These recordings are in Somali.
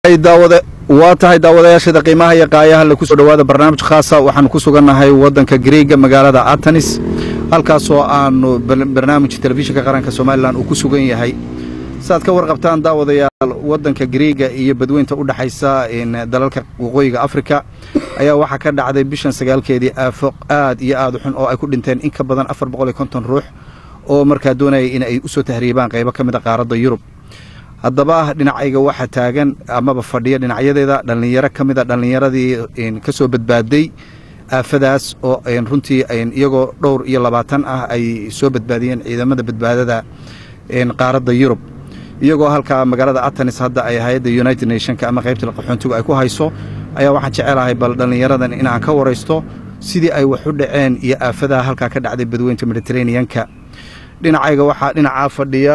waa tahay daawadayaashada qiimaha iyo qaayaha la kusoo dhowaada barnaamij khaasa waxaanu ku sugannahay waddanka griega magaalada atanis halkaasoo aanu barnaamij telefishinka qaranka somalilan uu ku sugan yahay saaad ka warqabtaan daawadayaal waddanka griega iyo badweynta u dhexaysa dalalka waqooyiga afrika ayaa waxaa ka dhacday bishan sagaalkeedii aafo aad iyo aad u xun oo ay ku dhinteen in ka badan afar boqol iyo konton ruux oo markaa doonaya in ay usoo tahriibaan qaybo ka mid a qaaradda yurub haddaba dhinacayga waxaa taagan amaba fadhiya dhinacyadeeda dhallinyaro ka mid a dhallinyaradii ka soo badbaaday aafadaas oo runtii iyagoo dhowr iyo labaatan ah ay soo badbaadiyeen ciidamada badbaadada qaaradda yurub iyagoo halkaa magaalada atanis hadda ay hay-adda united nationka ama qaybta qaxoontigu ay ku hayso ayaa waxaan jecelahay bal dhallinyaradan in aan ka waraysto sidii ay wax u dhaceen iyo aafadaha halkaa ka dhacday badweynta mediteraneanka dhinacayga waxaa dhinacaa fadhiya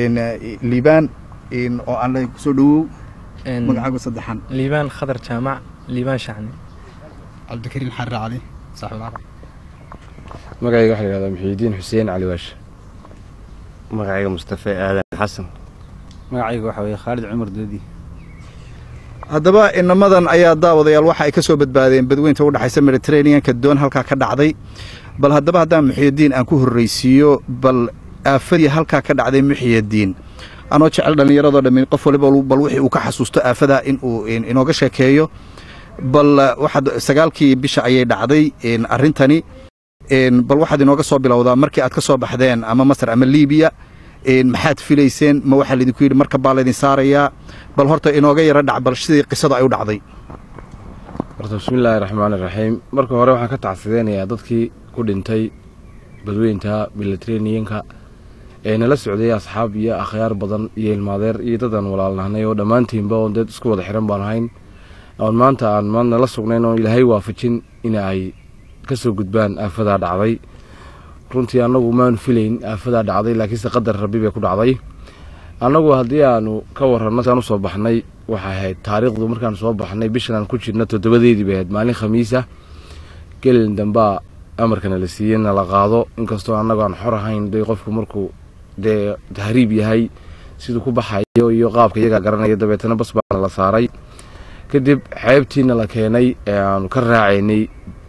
liibaan oo aan le kusoo dhawow magacaagu saddexan liibaan khadar jaamac liibaan shacni cabdikariin xarre cali saaxiibulcarab magacayga waxaa la yihahdaa muxiidiin xuseen cali waash magacayga mustafe aadan xasan magacayga waxaa weeye khaalid cumar doodi haddaba inamadan ayaa daawadayaal waxa ay ka soo badbaadeen badweynta u dhexaysa mediteraneanka doon halkaa ka dhacday bal haddaba haddaan muxiyadiin aan ku horraysiiyo bal aafadii halkaa ka dhacday muxiyadiin anoo jecel dhallinyaradoo dhammi qof waliba bal wixii uu ka xasuusto aafadaa in uu inooga sheekeeyo bal waxaad sagaalkii bisha ayay dhacday arrintani bal waxaad inooga soo bilowdaa markii aad ka soo baxdeen ama masar ama liibiya maxaad filayseen ma waxaa laydinku yidhi marka baa laydin saarayaa bal horta inooga yaro dhac bal sidii qisada ay u dhacday horta bismillaahi raxmaani raxiim marka hore waxaan ka tacsideynayaa dadkii ku dhintay badweynta milatreniyanka ee nala socday asxaab iyo akhyaar badan iyo ilmaadeer iyo dad aan walaalnahnay oo dhammaantiinba oon dad isku wada xiran baan ahayn oon maanta aan maanta nala sugnayn oon ilaahay waafajin in ay ka soo gudbaan aafadaa dhacday runtii annagu maanu filayn aafadaa dhacday laakiinse qadar rabbi bay ku dhacday annagu haddii aanu ka warranno saan usoo baxnay waxay ahayd taariikhdu markaan soo baxnay bishan aan ku jirno toddobadeedii bay ahayd maalin khamiisa gelin dambaa amarkana la siiyey na la qaado inkastoo annagu aan xor ahayn day qofku markuu dee tahriib yahay siduu ku baxayo iyo qaabka iyagaa garanaya dabeetana bas baana la saaray kadib xeebtiina la keenay ee aanu ka raacaynay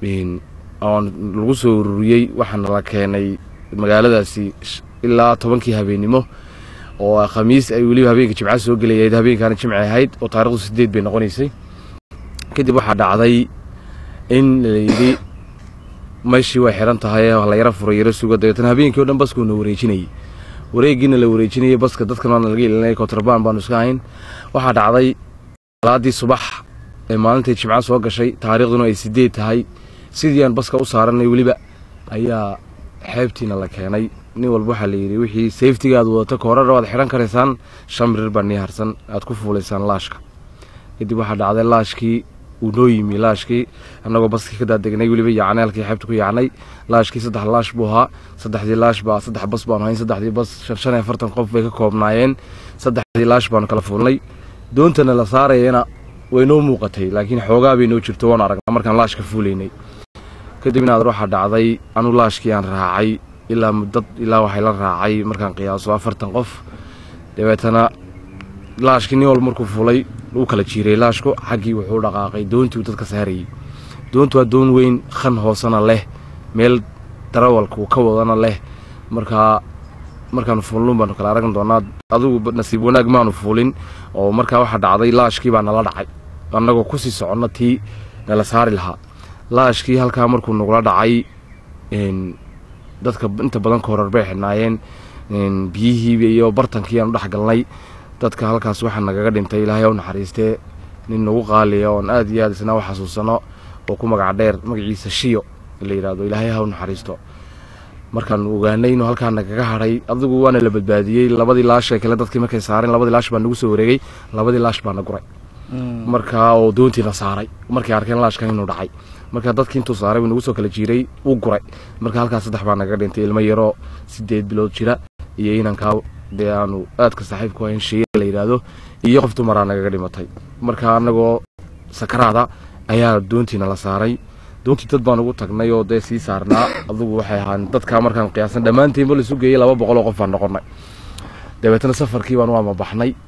oon lagu soo ururiyey waxaana la keenay magaaladaasi ilaa tobankii habeennimo oo khamiis ay weliba habeenka jimca soo gelayayd habeenkaana jimci ahayd oo taarikhdu sideed bay noqonaysay kadib waxaa dhacday in layidhi meeshii way xiran tahay la yaro furay yaro suga dabeetana habeenkii o dhan baskuuna wareejinayay wareegiina la wareejinayay baska dadkan waana laga ilinay kontrabaan baanu iska hayn waxaa dhacday salaadii subax ee maalintai jimca soo gashay taariikhduna ay sideed tahay sidii aan baska u saaranay weliba ayaa xeebtiina la keenay nin walba waxaa layidhi wixii safetiga aad wadato koorara waad xidhan karaysaan shan mirir baa nii harsan aad ku fuulaysaan laashka kadib waxaa dhacday laashkii uu noo yimi laashkii annagoo baskii ka daadegnay weliba yacnay halkii xeebta ku yacnay laashkii saddex laash buu ahaa saddexdii laash baa saddex bas baanu hayn saddexdii bas shan shan iyo afartan qof bay ka koobnaayeen saddexdii laash baanu kala fuulnay doontana la saarayana way noo muuqatay laakiin xoogaa bay noo jirto waan aragnaa markaan laashka fuulaynay kadib inaad waxaa dhacday anu laashkii aan raacay ilaa dad ilaa waxay la raacay markaan qiyaaso afartan qof dabeetana laashkii nin walba markuu fuulay uu kala jiiray laashku xaggii wuxuu dhaqaaqay doontii uu dadka saarayey doontu waa doon weyn khan hoosena leh meel darawalku ka wadana leh markaa markaanu fuulnuun baanu kala aragan doonaa adigu nasiib wanaag maanu fuulin oo markaa waxaa dhacday laashkii baa nala dhacay annagoo kusii soconno tii nala saari lahaa laashkii halkaa markuu nagula dhacay dadka inta badan koorar bay xidhnaayeen biyihii iyo bartankii aanu dhex galnay dadka halkaas waxaa nagaga dhintay ilaahay u naxariistee nin nagu qaaliya oon aad iyo aad isna u xasuusano oo ku magac dheer magaciisa shiyo la yidhaahdo ilaahay ha u naxariisto markaanu ogaanay inuu halkaa nagaga hadhay adigu waana la badbaadiyey labadii laash ee kale dadkii markay saareen labadii laash baa nagu soo wareegay labadii laash baa na guray markaa oo doontiina saaray markay arkeen laashkan inuu dhacay marka dadkii intuu saaray wuu nagu soo kala jiiray uu guray marka halkaas saddex baa nagaga dhintay ilmo yaroo sideed bilood jira iyo inankaa dee aanu aadka saaxiibku hayn sheeye la yidhaahdo iyo qof dumaraa nagaga dhimatay marka annagoo sakaraada ayaa doontiina la saaray doontii dad baan ugu tagnay oo dee sii saarnaa adugu waxay ahaan dadkaa markaan qiyaasan dhammaantiinba laisu geeyey laba boqol oo qof baan noqonnay dabeetana safarkii baan u amabaxnay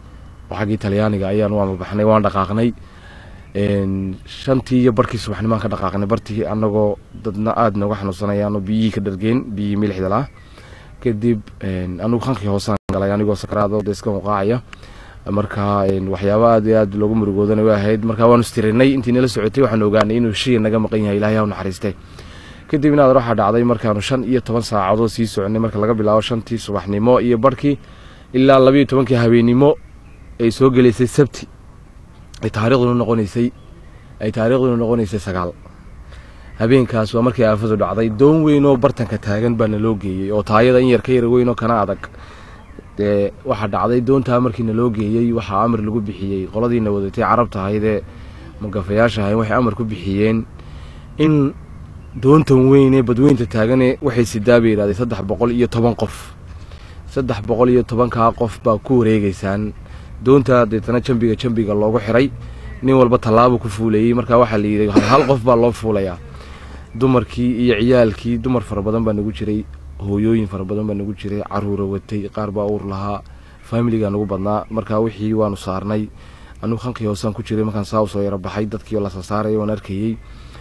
oo xaggii talyaaniga ayaan waanu baxnay waan dhaqaaqnay Een, shantii iyo barkii subaxnimaan ka dhaqaaqnay bartii annagoo dadna aada nooga xanuunsanayaanoo biyihii ka dhargeen biyihii milixda lah kadib een, anigu qankii hoosaan galay anigoo sakaraado de iska muqaacaya marka een, waxyaabo aad iyo aad loogu murugoodana way ahayd marka waanu istirinay intii nala socotay waxaan ogaanay inuu shay naga maqan yahay ilaahay ha u naxariistay kadib inaad waxaa dhacday markaanu shan iyo toban saacadood sii soconay marka laga bilaabo shantii subaxnimo iyo barkii ilaa labayo tobankii habeennimo ay soo gelaysay sabti ay taariikhduna noqonaysay ay taariikhduna noqonaysay sagaal habeenkaas waa markii aafadu dhacday doon weyn oo bartanka taagan baa naloo geeyey oo taayada in yar ka yar weyn oo kana adag dee waxaa dhacday doontaa markii naloo geeyey waxaa amar lagu bixiyey qoladiina wadatay carabta ahaydee magafayaasha ahayn waxay amar ku bixiyeen in doontan weyn ee badweynta taagane waxay sidaa bay yidhahdeen saddex boqol iyo toban qof saddex boqol iyo tobankaa qof baa ku wareegeysaan doonta deetana jambiga jambiga loogu xiray nin walba tallaabo ku fuulayey marka waxaa la yidhi hal hal qof baa loo fuulayaa dumarkii iyo ciyaalkii dumar fara badan baa nagu jiray hooyooyin fara badan baa nagu jiray caruura watay qaar baa uur lahaa faamiligaa nagu badnaa marka wixii waanu saarnay anugu khankii hoosaan ku jiray markaan saa usoo yaro baxay dadkii oo la sasaaraya waan arkayey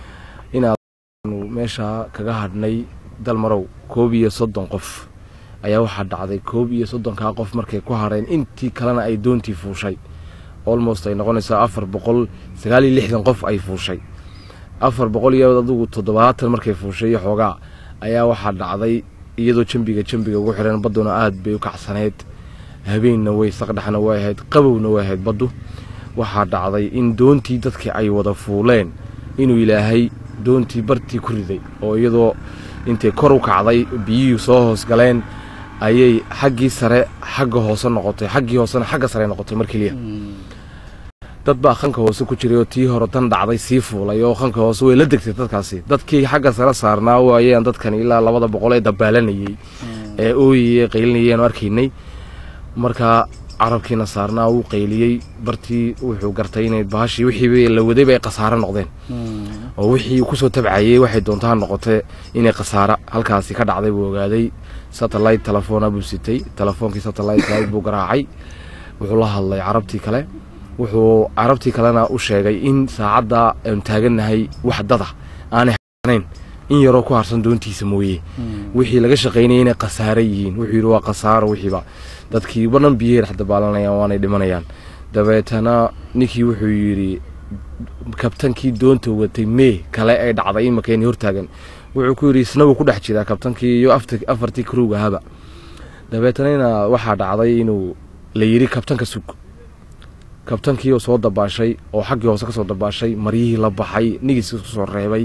inaanu meesha kaga hadhnay dalmarow koob iyo soddon qof ayaa waxaa dhacday koob iyo soddonkaa qof markay ku hadheen intii kalena ay doontii fuushay almost ay noqonaysaa afar boqol sagaal iyo lixdan qof ay fuushay afar boqol iyo adugu toddobaatan markay fuushay iyo xoogaa ayaa waxaa dhacday iyadoo jambiga jambiga ugu xiran badduna aad bay u kacsaneyd habeenna way saqdhexna way ahayd qabowna way ahayd baddu waxaa dhacday in doontii dadkii ay wada fuuleen inuu ilaahay doontii bartii ku riday oo iyadoo intay kor u kacday biyihii soo hoos galeen ayay xaggii sare xagga hoose noqotay xaggii hoosena xagga sare noqotay mar keliya dad baa khanka hoose ku jiray oo tii hore tan dhacday sii fuulay oo khanka hoose way la degtay dadkaasi dadkii xagga sare saarnaa waayeen dadkan ilaa labada boqol ee dabaalanayey ee ooyayey qaylinayeen oo arkaynay markaa carabkiina saarnaa wuu qayliyey bartii wuxuu gartay inay baashii wixii la wadayba ay khasaaro noqdeen oo wixii kusoo tabcayey waxay doontaa noqotee inay khasaaro halkaasi ka dhacday buu ogaaday satellite telefoona buu sitay telefoonkii satellite buu garaacay wuxuu la hadlay carabtii kale wuxuu carabtii kalena u sheegay in saacadda aanu taagannahay wax dada aanay hanayn in yaroo ku harsan doontiisa mooye wixii laga shaqaynayay inay khasaaro yihiin wuxuu yidhi waa khasaaro wixiiba dadkii banan biyay dhex dabaalanayaan waanay dhimanayaan dabeetana ninkii wuxuu yidhi kabtankii doonta watay mee kale ay dhacday imakeen hortaagan wuxuu ku yidhi isna wuu ku dhex jiraa kabtankii iyo afartii kruug ahaba dabeetanana waxaa dhacday inuu la yidhi kabtanka sug kabtankii oo soo dabaashay oo xaggii hoose ka soo dabaashay maryihii la baxay nigiis kusoo reebay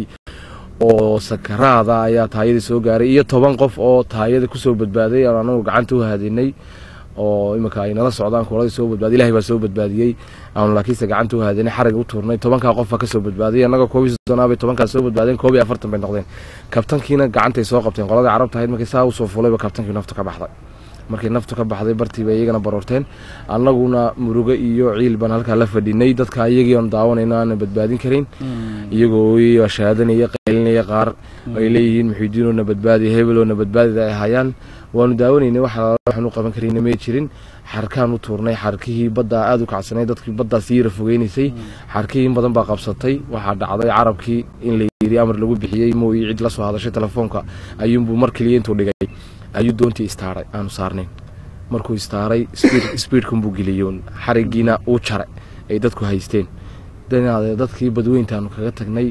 oo sakaraada ayaa taayadii soo gaaray iyo toban qof oo taayada kusoo badbaaday aan anagu gacanta u haadinay oo iminka ay nala socdaan kuuladii soo badbaadiy ilahay baa soo badbaadiyey aanu laakiinse gacanta u haadinay xarig u tuurnay tobankaa qof baa kasoo badbaadiyay annaga koob iyo soddonaa bay tobankaa soo badbaadeen koob iyo afartan bay noqdeen kabtankiina gacantay soo qabteen qoladii carabta ahayd markii saa usoo fulayba kabtankii naftu ka baxday markay naftu ka baxday bartii bay iyagana baroorteen annaguna murugo iyo ciil baan halkaa la fadhinay dadka iyagii aan daawanayno aanan badbaadin karin iyagoo ooyaya shahaadanaya qaylinaya qaar ay leeyihiin muxiidiinoona badbaadiya hebeloona badbaadida ay hayaan waanu daawanaynay waxaan u qaban karayna may jirin xarkaan u tuurnay xarkihii baddaa aada u kacsanay dadkii baddaa sii yara fogeynaysay xarkihii in badan baa qabsatay waxaa dhacday carabkii in la yidhi amar lagu bixiyey mooyi cid la soo hadashay telefoonka ayuunbuu mar keliya intuu dhigay ayuu doontii istaaray aanu saarnayn markuu istaaray sbiidkanbuu geliyoon xarigiina uu jare ay dadku haysteen danaade dadkii badweyntaanu kaga tagnay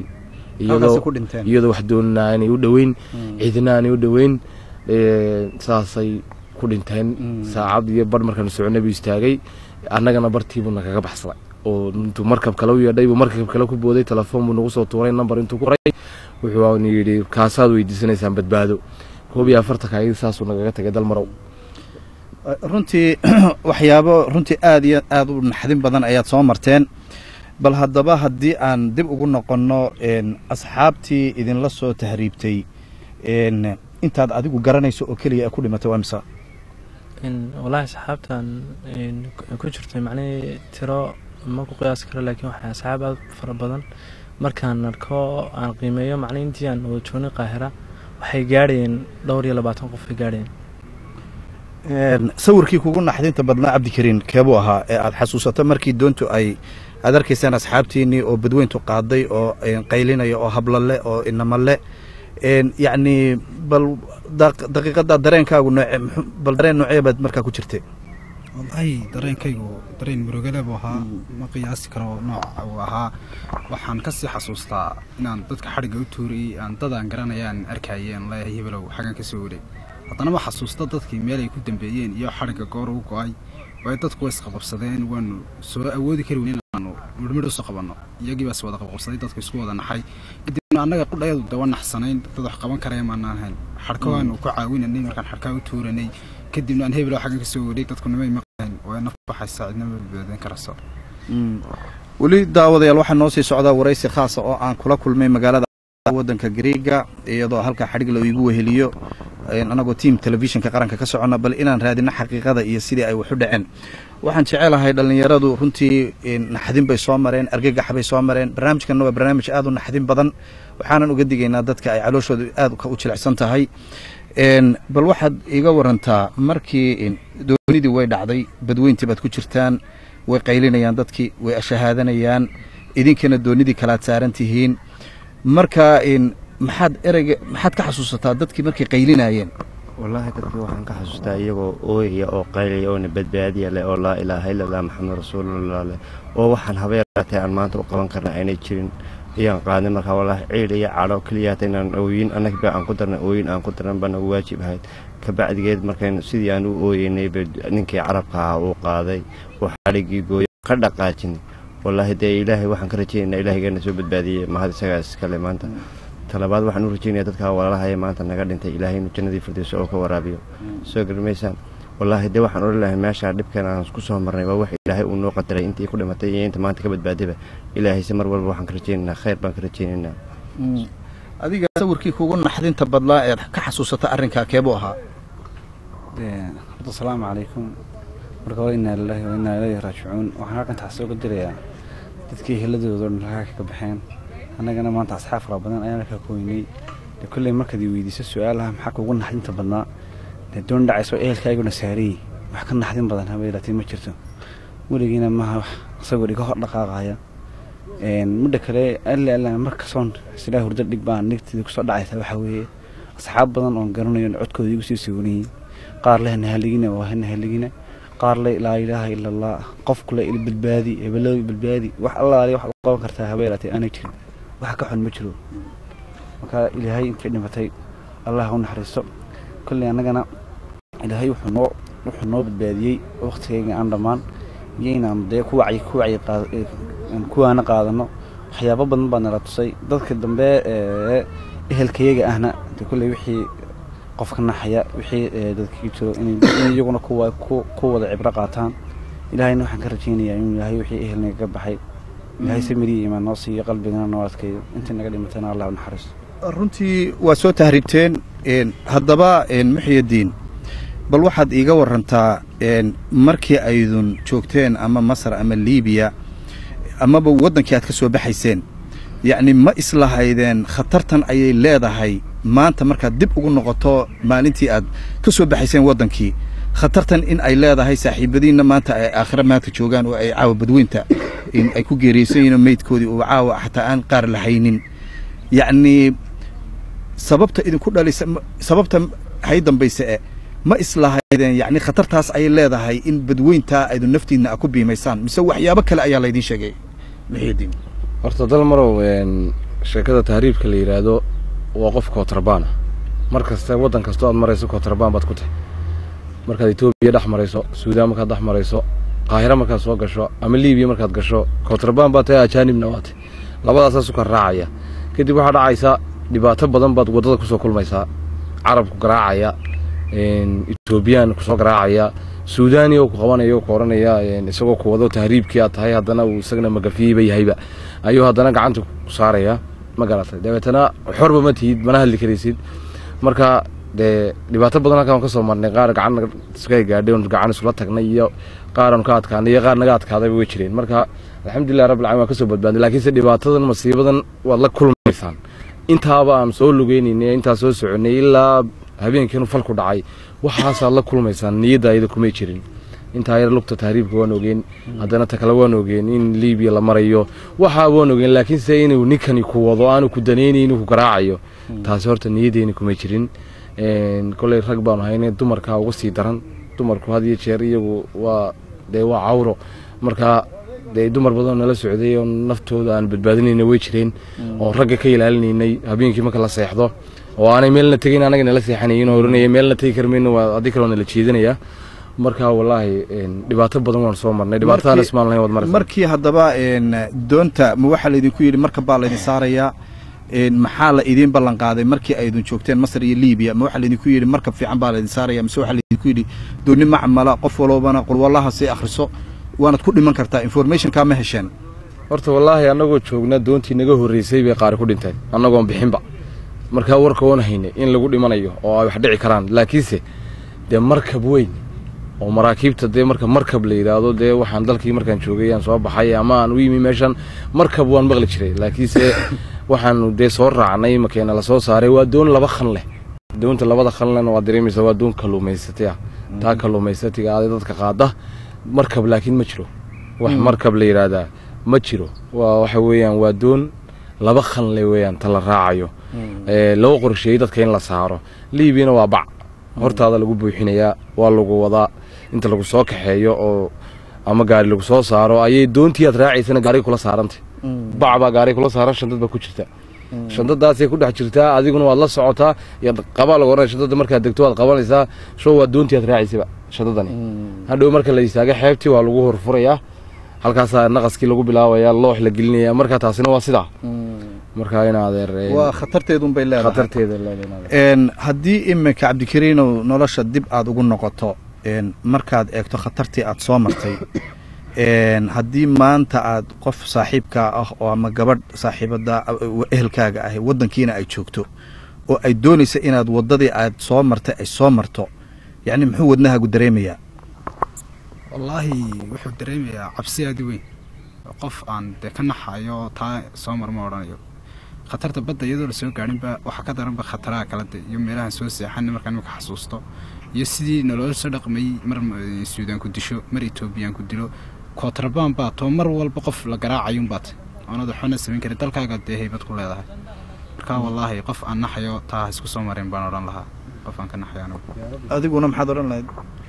iyadoo wax doonina aanay u dhoweyn cidina aanay u dhoweyn saasay ku dhinteen saacad iyo bar markaanu soconay buu istaagay annagana bartiibuu nagaga baxsaday oo intuu markab kale u yeedhay buu markab kale ku booday telefoon buu nagu soo tuuray nambar intuu ku qoray wuxuu yidhi kaasaad weydiisanaysaan badbaado koob iyo afartanka ayadii saasuu nagaga tagay dalmarow runtii waxyaabo runtii aada iyo aada u naxdin badan ayaad soo marteen bal haddaba haddii aan dib ugu noqonno asxaabtii idinla soo tahriibtay intaad adigu garanayso oo keliya ku dhimatay waa mise wallaahi asxaabtan ku jirtay macnihii tiro ma ku qiyaasi karo laakiin waxay asxaab aada fara badan markaan arko aan qiimeeyo macnihi intii aan wada joognay qaahira waxay gaadhayeen dhowr iyo labaatan qof ay gaadhayeen sawirkii kugu naxdinta badnaa cabdikariin keebuu ahaa ee aad xasuusato markii doontu ay aad arkaysaan asxaabtiinnii oo badweyntu qaaday oo qaylinaya oo hablale oo inamale yacni bal daqiiqadda dareenkaagu nooce bal dareen noocee baad markaa ku jirtay wallaahi dareenkaygu dareen murugale buu ahaa ma qiyaasi karo nooca uu ahaa waxaan kasii xasuustaa inaan dadka xadhigga u tuurayey aan dad aan garanaya aan arkayay aan leeyahay hebelow xaggan ka soo wareeg haddana ma xasuusta dadkii meel ay ku dambeeyeen iyo xadhigga goor u go-ay waayo dadku way isqabqabsadeen waanu soo awoodi kari weyn inaanu midhmidh usoo qabanno iyagii baas wada qabqabsaday dadku isku wada naxay kadibna annaga qudhayadu dawa naxsanayn dad wax qaban karaya maanaan hayn xadhka waanu ku caawinanay markaan xadhkaa u tuuranay kadibna aan hebelow xaggan ka soo wareeg dadku nimay maqlayn way naf baxaysa cidna ma badbaadin karayso weli daawadayaal waxaa noo sii socdaa waraysi khaasa oo aan kula kulmay magaalada waddanka greega iyadoo halkaa xadhig la igu weheliyo anagoo tiam telefishinka qaranka ka soconna bal inaan raadino xaqiiqada iyo sidii ay wax u dhaceen waxaan jecelahay dhallinyaradu runtii naxdin bay soo mareen argagax bay soo mareen barnaamijkanna waa barnaamij aad u naxdin badan waxaanan uga digaynaa dadka ay calooshooda aad u jilicsan tahay bal waxaad iga warantaa markii doonidii way dhacday badweyntii baad ku jirtaan way qaylinayaan dadkii way ashahaadanayaan idinkana doonidii kalaad saaran tihiin marka maxaad ereyga maxaad ka xasuusataa dadkii markay qaylinayeen wallaahi dadkii waxaan ka xasuustaa iyagoo ooyaya oo qaylaya oona badbaadiya leh oo laa ilaaha illallah maxamed rasuulullah leh oo waxaan habeeraatay aan maanta u qaban karna aynay jirin ayaan qaadnay markaa wallaahi ciil iyo cadho keliyaata inaan ooyin annaga aan ku darna ooyin aan ku darnan baa nagu waajib ahayd kabacdigeed markayn sidii aan u ooyeynay ba ninkii carabka ahaa uu qaaday oo xadhiggii gooya ka dhaqaajinay wallaahi dee ilaahay waxaan ka rajaynaynaa ilaahaygeena soo badbaadiyey mahad isagaa iskale maanta talabaad waxaan u rajaynaya dadka walaalahaya maanta naga dhintay ilaahay inuu jannadii firdayso oo ka waraabiyo soo garmaysaan wallaahi dee waxaan odhan lahay meeshaa dhibkan aan ku soo marnay waa wax ilaahay uu noo qadaray intii ku dhimatay iyo inta maanta ka badbaadayba ilaahayse mar walba waxaan ka rajaynaynaa khayr baan ka rajaynaynaa adiga sawirkii kugu naxdinta badlaa eed ka xasuusata arrinkaa keebuu ahaa horta asalaamu calaykum marka hore innaa lilahi wa innaa ilayhi raajicuun waxaan halkan taxsi uga dirayaa dadkii heladooda dhan halkaa ka baxeen annagana maanta asxaab fara badan ayaana ka koynay dee kolley markaad i weydiiso su-aalaha maxaa kugu naxdinta badnaa dee doon dhacayso ehelkaaguna saarayey wax ka naxdin badan habeelaatay ma jirto weligiina maaha wax isagoo iga hor dhaqaaqaya midha kale alle alle markasoon silaa hurdo dhig baan nigteeda kusoo dhacaysa waxaa weeye asxaab badan oon garanayo codkooda igu sii sugunayey qaar leh nahaligina waa nahaligina qaar le laa ilaaha ila allah qofku le badbaadi hebelooy badbaadi wax allaali wax u qaban kartaa habeelaatay aanay jirin wax ka xun ma jiro marka ilaahay intay dhimatay allah u naxariisto kolley annagana ilaahay wuxuu noo wuxuu noo badbaadiyey waktigayga aan dhammaan iyo inaan dee ku wacyi ku wacyi kuwaana qaadano waxyaabo badan baa nala tusay dadka dambe ee ehelkayaga ahna dee kolley wixii qofka naxaya wixii dadkii jiro in iyaguna kuwa ku wada cibro qaataan ilaahayna waxaan ka rajaynayaa inuu ilaahay wixii ehelnaga ka baxay ilaahay samiriya imaan noo siiyo qalbigana noo adkeeyo intii naga dhimatana allah u naxariisto runtii waa soo tahribteen haddaba muxyadiin bal waxaad iiga warantaa markii aydun joogteen ama masar ama liibiya amaba waddankii aad ka soo baxayseen yacni ma islahaydeen khatartan ayay leedahay maanta markaad dib ugu noqoto maalintii aad ka soo baxayseen waddankii khatartan in ay leedahay saaxiibadiinna maanta ay aakhira maanta joogaan oo ay caawa badweynta in ay ku geeriyeysan yihiin meydkoodii oo caawa xataa aan qaar lahaynin yacnii sababta idinku dhalisa sababta hay dambayse e ma islahaydeen yacni khatartaas ayay leedahay in badweyntaa aydu naftiinna a ku biimaysaan mise waxyaabo kale ayaa laydin sheegay muxyidiin horta dal marow sheekada tahriibka la yidhaahdo waa qof kootarbaana mar kasta waddan kastoo aad marayso kootrabaan baad ku tahay markaad etoobiya dhex marayso suudaan markaad dhex marayso qaahira markaad soo gasho ama liibiya markaad gasho kootrabaan baad tahay ajaanibna waa tahay labadaasaa sukan raacaya kadib waxaa dhacaysa dhibaato badan baad waddada kusoo kulmaysaa carabku garaacaya etoobiyaan kusoo garaacaya suudaani oo ku qabanaya oo ku oranaya isagoo ku wado tahriibkii aad tahay haddana uu isagana magafiyeyba yahayba ayuu haddana gacanta ku saaraya ma garatay dabeetana xorba ma tihid mana hadli karaysid marka dee dhibaato badan halkaan ka soo marnay qaar gacan iska gaadhay oon gacan isula tagnay iyo qaar aan ka adkaanay iyo qaar naga adkaadayba way jireen marka alxamdulilah rabbil caalamiin waan ka soo badbaadnay laakiinse dhibaatadan masiibadan waad la kulmaysaan intaaba aan soo lugeynayna intaa soo soconay ilaa habeenkiinu falku dhacay waxaasaad la kulmaysaan niyadda ayada kumay jirin intaa yar lugta tahriibka waan ogeen haddana ta kale waan ogeen in liibiya la marayo waxaa waan ogeen laakiinse inuu ninkani ku wado aanu ku danaynayn ku garaacayo taasi horta niyaddeeni kumay jirin koley rag baanu hayne dumarkaa uga sii daran dumarku had iyo jeer iyagu waa dee waa cawro marka dee dumar badanoo nala socday oo naftooda aan badbaadinayna way jireen oo ragga ka ilaalinaynay habeenkii marka la seexdo oo aanay meelna tegayn anaga nala seexanayin oo oranaya meelna tegi karmayno waa adii kaloo nala jeedinaya marka wallaahi dhibaato badan waan soo marnay dhibaatadaan ismaan lahayn waad maraysaa markii haddaba doonta ma waxaa laydinku yidhi marka baa laydin saarayaa maxaa la idiin ballan qaaday markii aydin joogteen masar iyo liibiya ma waxaa laydinku yidhi markab fiican baa laydin saaraya mise waxaa laydinku yidhi dooni macmala qof walbana qulwallaha sii akhriso waanad ku dhiman kartaa informationkaa ma hesheen horta wallaahi annagoo joogna doontii naga horreysay bay qaari ku dhinteen annagoon bixinba markaa warka oon haynay in lagu dhimanayo oo ay wax dhici karaan laakiinse dee markab weyn oo maraakiibta dee marka markab la yidhaahdo dee waxaan dalkii markaan joogay aan soo baxay ama aan u yimi meeshan markab waan maqli jiray laakiinse waxaanu dee soo raacnay makeena lasoo saaray waa doon laba khan leh doonta labada khan lehna waa dareemaysa waa doon kalluumaysatay ah taa kalluumaysatiga aday dadka qaada markab laakiin ma jiro wax markab la yidhaahdaa ma jiro waa waxa weeyaan waa doon laba khan le weeyaan ta la raacayo loo qorsheeyey dadka in la saaro liibiyana waa bac hortaada lagu buuxinayaa waa lagu wadaa inta lagu soo kaxeeyo oo ama gaari lagu soo saaro ayay doontii aad raacaysana gaari kula saarantay bac baa gaari kula saaran shandad baa ku jirta shandadaasay ku dhex jirtaa adiguna waad la socotaa qabaa lagu oranaya shandada markaad degto waad qabanaysaa show waa doontii aad raacaysayba shandadani hadhow marka la istaaga xeebtii waa lagu horfurayaa halkaasaa naqaskii lagu bilaabayaa loox la gelinaya marka taasina waa sidaa marka in adeer waa khatarteedunbay leedahay khatarteeda leedahay haddii iminka cabdikariinow nolosha dib aad ugu noqoto markaad eegto khatartii aad soo martay haddii maanta aad qof saaxiibkaa ah oo ama gabadh saaxiibada ehelkaaga ah waddankiina ay joogto oo ay doonaysa inaad waddadii aad soo martay ay soo marto yacni muxuu wadnahaagu dareemayaa wallaahi wuxuu dareemayaa cabsi aad u weyn qof aan dee ka naxayo taa soo mar ma odhanayo khatarta badda iyadoo lasoo gaadhinba waxaa ka daranba khataraha kala de iyo meelahan soo seexan markaan imika xasuusto iyo sidii naloola soo dhaqmayey mar suudaan ku disho mar etoobiyaan ku dilo kootrabaan baa too mar walba qof la garaacayun baat oonad waxbana samayn karin dalkaaga dee haybad ku leedahay marka wallaahi qof aan naxayo taa ha isku soo marin baan odhan lahaa qof aan ka naxayo anigu adiguna maxaad odhan lahayd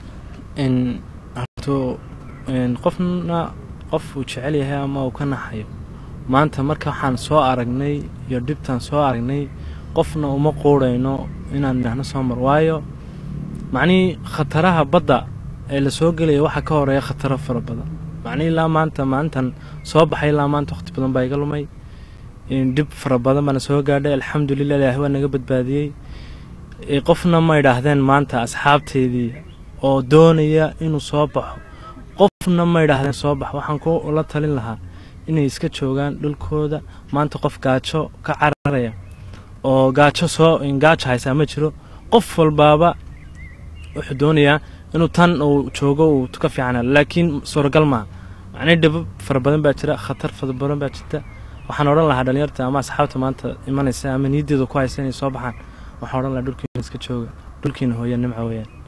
horto qofna qof uu jecel yahay ama uu ka naxayo maanta marka waxaan soo aragnay iyo dhibtaan soo aragnay qofna uma quudhayno inaan idhaahno soo mar waayo macnihii khataraha badda ee lasoo gelaya waxaa ka horeeya khataro fara badan macnihii ilaa maanta maalintan soo baxay ilaa maanta waqti badan baa iga lumay dhib fara badan baana soo gaadhay alxamdulilah ilaahi waa naga badbaadiyey qofna ma idhaahdeen maanta asxaabteydii oo doonaya inuu soo baxo qofna ma idhaahdeen soo bax waxaan ku la talin lahaa inay iska joogaan dhulkooda maanta qof gaajo ka cararaya oo gaajo soo gaajo haysaa ma jiro qof walbaaba wuxuu doonayaa inuu tan uu joogo uu ka fiicana laakiin suuragal maaha macnii dhibab fara badan baa jira khatar fara badan baa jirta waxaan odhan lahaa dhalinyarta ama asxaabta maanta imanaysa ama niyaddeeda ku haysa inay soo baxaan waxaan odhan lahaa dhulkiina iska jooga dhulkiina hooya nimca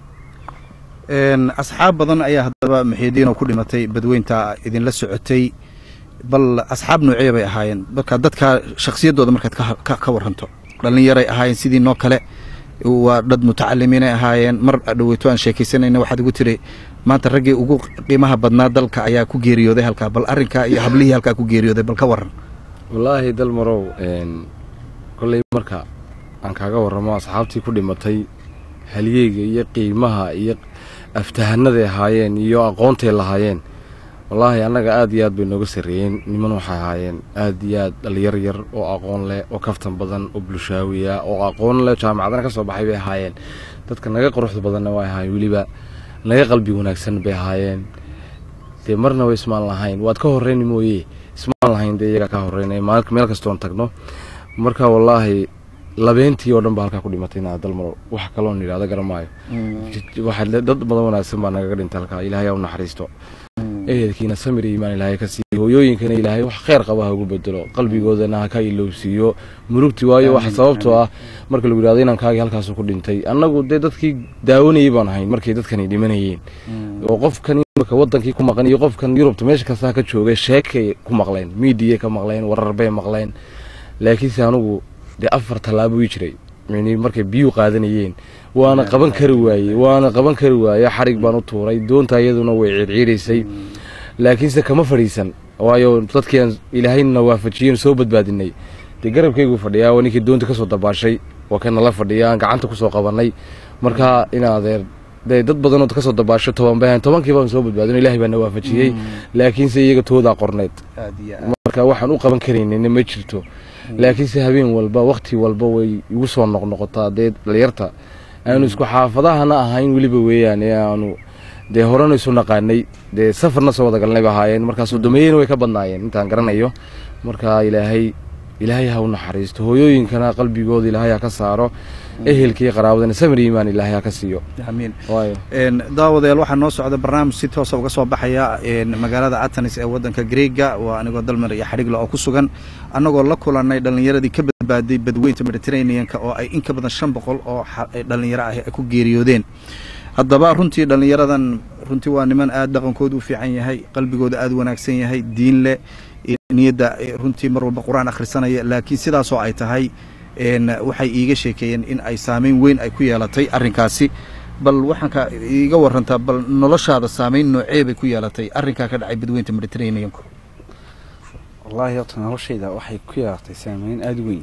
weeyaan asxaab badan ayaa haddaba muxiidiinoo ku dhimatay badweynta idinla socotay bal asxaab noocee bay ahaayeen marka dadka shakhsiyaddooda markaad ka waranto dhallinyaray ahaayeen sidii noo kale waa dad mutacalimiinay ahaayeen mar dhaweyto aan sheekaysanayna waxaad igu tiri maanta raggii ugu qiimaha badnaa dalka ayaa ku geeriyooday halkaa bal arrinkaa iyo hablihii halkaa ku geeriyooday bal ka waran wallaahi dalmarow kolley marka aan kaaga warramo asxaabtii ku dhimatay halyeyga iyo qiimaha iyo aftahanaday ahaayeen iyo aqoontay lahaayeen wallaahi annaga aad iyo aad bay nooga sarreeyeen niman waxay ahaayeen aad iyo aad dhallinyar yar oo aqoon leh oo kaftan badan oo bulshaawiya oo aqoon leh jaamacadana ka soo baxay bay ahaayeen dadka naga quruxda badanna way ahaayeen weliba naga qalbi wanaagsan bay ahaayeen dee marna way ismaan lahayn waad ka horreyni mooye ismaan lahayn dee iyagaa ka horreynay meel kastoon tagno marka wallaahi labeentii oo dhan baa halkaa ku dhimatay inaa dalmaro wax kaloon yidhahda garamaayo dad badan wanaagsan baa nagaga dhintay halkaa ilaahay u naxariisto ehelkiina samir iyo iimaan ilaahay ka siiyo hooyooyinkana ilaahay wax kheyr qaba ha ugu bedelo qalbigoodana ha ka ilowsiiyo murugti waayo wax sababtoo ah marka lagu yidhahdo inankaagii halkaasu ku dhintay annagu dee dadkii daawanayay baan ahayn markay dadkani dhimanayeen oo qofkan imika wadankii ku maqan iyo qofkan yurubta meesha kastaa ka joogay sheekay ku maqleen miidiyay ka maqleen warar bay maqleen laakiinse anugu dee afar tallaabo ii jiray yani markay biyuu qaadanayeen waana qaban kari waayey waana qaban kari waaye xarig baan u tuuray doonta iyaduna way ciidciidaysay laakiinse kama fadhiisan waayo dadkiiaan ilaahayna waafajiyeen soo badbaadinay dee garabkaygu fadhiyaa waa ninkii doonta kasoo dabaashay waa kana la fadhiya aan gacanta kusoo qabanay marka in adeer dee dad badanood kasoo dabaasho toban bahan tobankii baan soo badbaadino ilahay baana waafajiyey laakiinse iyaga toodaa qorneyd marka waxaan u qaban karaynina ma jirto laakiinse habeen walba wakti walba way igu soo noqnoqotaa dee dhalinyarta aanu isku xaafadahana ahayn weliba weeyaan ee aanu dee horena isu naqaanay dee safarna soo wada galnay ba ahaayeen markaas sodomeeyena way ka badnaayeen intaan garanayo marka ilaahay ilaahay ha u naxariisto hooyooyinkana qalbigooda ilaahay ha ka saaro ehelkii qaraabadana samir iimaan ilaahay ha ka siiyo amiin waayo daawadayaal waxaa noo socda barnaamij si toosa uga soo baxaya magaalada atanis ee wadanka greega waa anigoo dalmar iyo xadhigla oo ku sugan annagoo la kulanay dhallinyaradii ka badbaaday badweynta mediterraneanka oo ay in ka badan shan boqol oo dhallinyaro ah ay ku geeriyoodeen haddaba runtii dhallinyaradan runtii waa niman aada dhaqankooda u fiican yahay qalbigooda aada u wanaagsan yahay diin leh niyadda runtii mar walba qur-aan akhrisanaya laakiin sidaasoo ay tahay waxay iiga sheekeeyeen in ay saameyn weyn ay ku yeelatay arrinkaasi bal waxaan ka iiga warantaa bal noloshaada saameyn noocee bay ku yeelatay arrinkaa ka dhacay badweynta mediterraneanku wallaahi horta noloshayda waxay ku yeelatay saameyn aada u weyn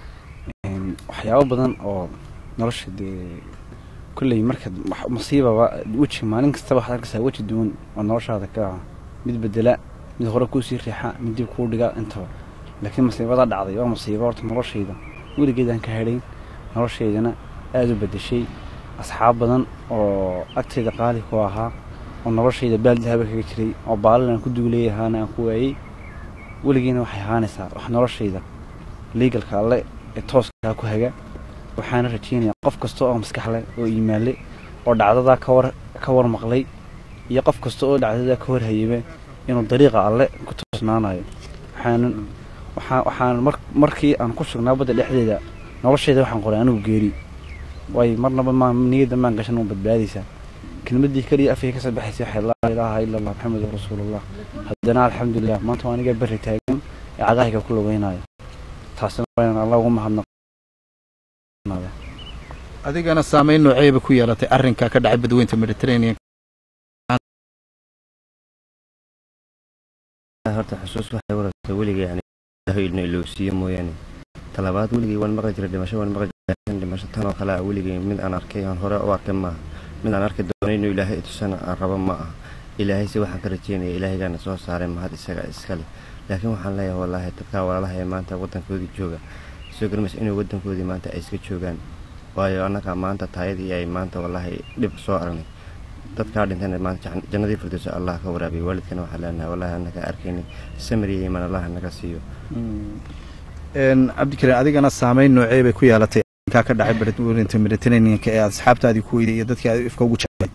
waxyaabo badan oo nolosha dee kolley markaad masiibaba weji maalin kastaba waxaad arkaysaa weji duwan oo noloshaada ka mid bedela mid hore kuusii riixa mid dib kuu dhiga intaba laakiin masiibada dhacday waa masiibo horta noloshayda weligeedaan ka hadhayn noloshaydana aada u bedeshay asxaab badan oo agtayda qaali ku ahaa oo noloshayda baaldi haba kaga jiray oo baalal aan ku duuleeyahaana aan ku waayey weligiina waxay ahaanaysaa wax noloshayda liigalka alle ee tooskaa ku haga waxaana rajeynayaa qof kasta oo maskax leh oo iimaanle oo dhacdadaa kawar ka war maqlay iyo qof kasta oo dhacdadaa ka war hayaba inuu dariiqa alle ku toosnaanayo waxaanan waxaa waxaan mar markii aan ku sugnaa badda dhexdeeda noloshayda waxaan qoray anigu geeri waayo marnaba ma niyadda maan gashan un badbaadaysaa kelmadii keliya afkay ka soo baxaysay waxay laa ilaaha ila allah maxamedun rasuulullah haddana alxamdulilah maanta waa aniga berri taagan ee cagahayga ku lugeynayo taasina waa inaan allah ugu mahadnaq adigana saameyn nooceeba ku yeelatay arrinkaa ka dhacay badweynta mediterranean horta xusuus waxay warata weligay yani ilna ilowsiiyo mooyaane talabaad weligay waan maqli jiray dhimasho waan maqli jiray dhimasho tan oo kale ah weligay mid aan arkay aan hore u arkay maaha mid aan arki doonay inuu ilaahay itusana aan rabo ma aha ilaahay se waxaan ka rajeynaya ilaahaygaana soo saaray mahad isaga iskale laakiin waxaan leeyahay wallaahi dadkaa walaalaha ee maanta waddankoodii jooga soo garmays inay waddankoodii maanta ay iska joogaan waayo annaga maanta taayadii ay maanta wallaahi dhib soo aragnay dadkaa dhintayna maanta jannadii firdowsa allah ka waraabiyo waalidkana waxaa leenahay wallaahi annaga arkaynin samir iyo iman allah naga siiyo cabdikariin adigana saameyn noocee bay ku yeelatay arrinkaa ka dhacay badweynta mediterraneanka ee asxaabtaadii ku weyday iyo dadkii aad ifka ugu jeclayd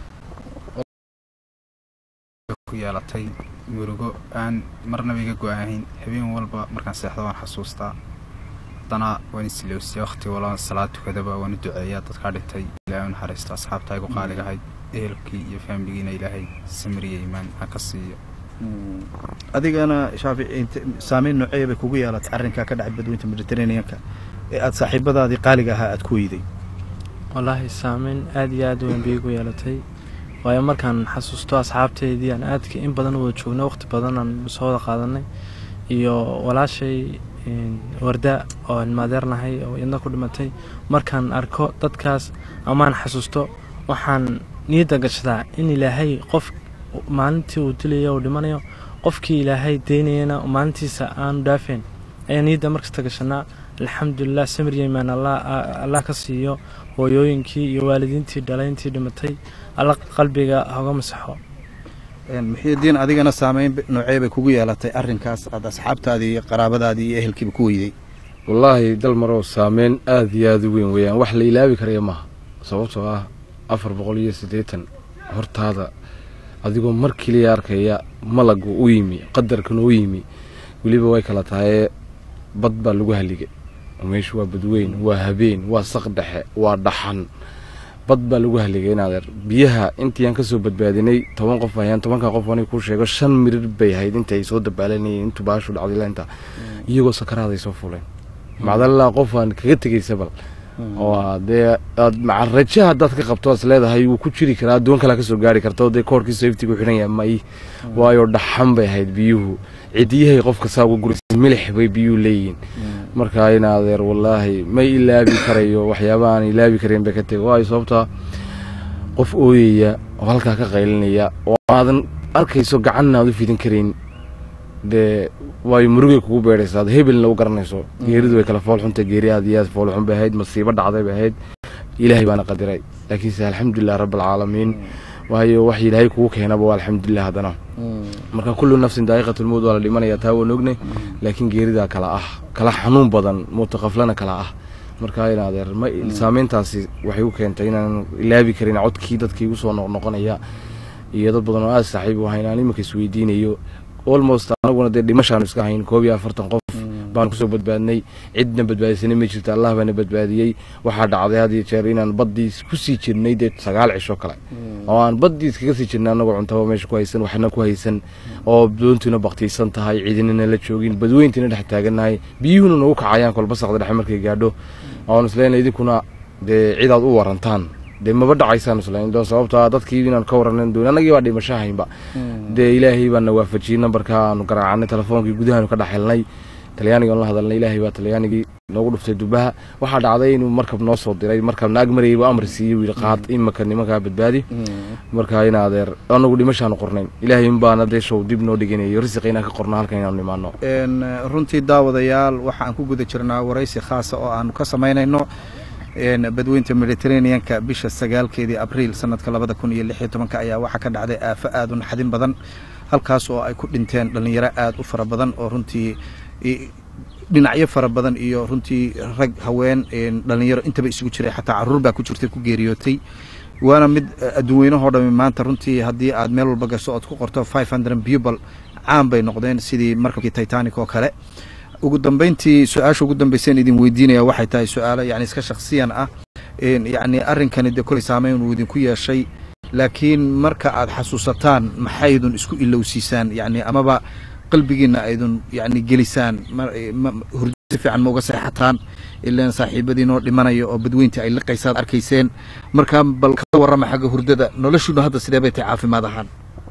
ku yeelatay murugo aan marnaba iga go-ahayn habeen walba markaan seexdo waan xasuustaa haddana waan isilowsiya waqti walba salaad tukadaba waan u duceeyaa dadkaa dhintay ilaahay u naxariisto asxaabtaa igu qaaligahay ehelkii iyo faamiligiina ilaahay samiriya imaan ha ka siiyo adigana shaafici saameyn noocee bay kugu yeelatay arrinkaa ka dhacay badweynta mediterraneanka ee aada saaxiibadaadii qaaliga ahaa aada ku weyday wallaahi saameyn aada iyo aada weyn bay igu yeelatay waayo markaan xasuusto asxaabteydii aan aadka in badan u wada joogno waqti badan aan soo wada qaadanay iyo walaashay warda oo ilmaadeernahay oo idna ku dhimatay markaan arko dadkaas amaan xasuusto waxaan niyadda gashadaa in ilaahay qof maalintii uu dilayo uu dhimanayo qofkii ilaahay deynayana maalintiisa aanu dhaafeen ayaa niyadda markasta gashanaa alxamdulilah samir yeymaan allah ka siiyo hooyooyinkii iyo waalidiintii dhalayntii dhimatay alla qalbiga hoga masaxo muxiidiin adigana saameyn noocee bay kugu yeelatay arrinkaas aad asxaabtaadii iyo qaraabadaadii iyo ehelkiiba ku weyday wallaahi dal marow saameyn aada iyo aada u weyn weeyaan wax la ilaabi karaya maaha sababtoo ah afar boqol iyo siddeetan hortaada adigoo mar keliya arkaya malagu u yimi qadarkan u yimi weliba way kala tahaye bad baa lagu haligay meeshu waa badweyn waa habeen waa saq dhexe waa dhaxan bad baa lagu haligay inaadeer biyaha intii aan kasoo badbaadinay toban qof ayaan tobanka qof ani kuu sheego shan mirir bay ahayd intay soo dabaalanayeen intuu baashu dhacday lainta iyagoo sakaraaday soo fuleen macdalilaa qof aan kaga tegaysa bal oo dee aad macaraja haddaad ka qabto as leedahay wuu ku jiri karaa addoon kalaa kasoo gaari karta oo dee koorkii safetigu xidhan yahay may waayo dhaxan bay ahayd biyuhu cidiyahay qofka saa uga guraysa milix bay biyuhu leeyihiin marka in adeer wallaahi may ilaabi karayo waxyaaba aan ilaabi karayn bay ka tegi waayo sababtaa qof ooyaya oo halkaa ka qaylinaya oo aadan arkayso gacanna aad u fidin karayn dee waayo murugay kugu beedhaysa ad hebelna u garanayso geeridu way kala foolxunta geeri aad iyo aad foolxun bay ahayd masiibo dhacday bay ahayd ilaahay baana qadiray laakiinse alxamdulilah rabbilcaalamiin waayo wax ilaahay kugu keenaba waa alxamdulilah haddana marka kullu nafsin daa'iqatulmowd waa la dhimanaya taa waan ognay laakiin geeridaa kala ah kala xanuun badan muutaqaflana kala ah marka in adeer ma saameyntaasi waxay u keentay inaan ilaabi karin codkii dadkii igu soo noqnoqonaya iyo dad badan oo aad saaxiib u ahayn aan iminka isweydiinayo almost anaguna dee dhimashaanu iska hayn koob iyo afartan qof baan kusoo badbaadnay cidna badbaadisanay ma jirto allah baana badbaadiyey waxaa dhacday had iyo jeer inaan baddiis kusii jirnay dee sagaal cisho kale oo aan baddiis kaga sii jirnay annagoo cuntaba meesha ku haysan waxna ku haysan oo doontuna baktiysan tahay ciidinana la joogin badweyntiina dhex taagannahay biyuhuna nagu kacayaan kolba saqda dhexe markay gaadho oon isleena idinkuna dee cidaad u warantaan dee maba dhacaysaan islayn doo sababtaa dadkii inaan ka waranan doon annagii baa dhimasho haynba dee ilaahay baan na waafajiyey nambarka aanu garaacanay telefoonkii gudahaanu ka dhex helnay talyaaniga aan la hadalnay ilaahay baa talyaanigii noogu dhuftay dubaha waxaa dhacday inuu markab noo soo diray markab naag marayay buu amar siiyey wiil qaad imaka nimankaa badbaadi marka in adeer anagu dhimashaanu qornayn ilaahay inbaana dee show dib noo dhiganayo risiqa inaan ka qorno halkan inaanu nimaano runtii daawadayaal waxaan ku guda jirnaa waraysi khaasa oo aanu ka samaynayno badweynta mediterraneanka bisha sagaalkeedii abriil sanadka labada kun iyo lix iyo tobanka ayaa waxaa ka dhacday aafo aada u naxdin badan halkaas oo ay ku dhinteen dhallinyaro aada u fara badan oo runtii dhinacyo fara badan iyo runtii rag haween dhallinyaro intaba isugu jiray xataa caruur baa ku jirtay ku geeriyootay waana mid adduunweynahoo dhami maanta runtii haddii aad meel walba gasho ood ku qorto five hundred bubal caan bay noqdeen sidii markabkii titanic oo kale ugu dambeyntii su-aasha ugu dambeyseen idin weydiinaya waxay tahay su-aalo yani iska shaksiyan ah yani arrinkani dee koley saameyn uu idinku yeeshay laakiin marka aad xasuusataan maxaydun isku ilowsiisaan yani amaba qalbigiina aydun yani gelisaan hurdo si fiican ma uga seexataan ilaan saaxiibadiinoo dhimanaya oo badweyntii ay liqaysaad arkayseen markaa bal ka warrama xagga hurdada noloshuuna hadda sidee bay tahay caafimaad ahaan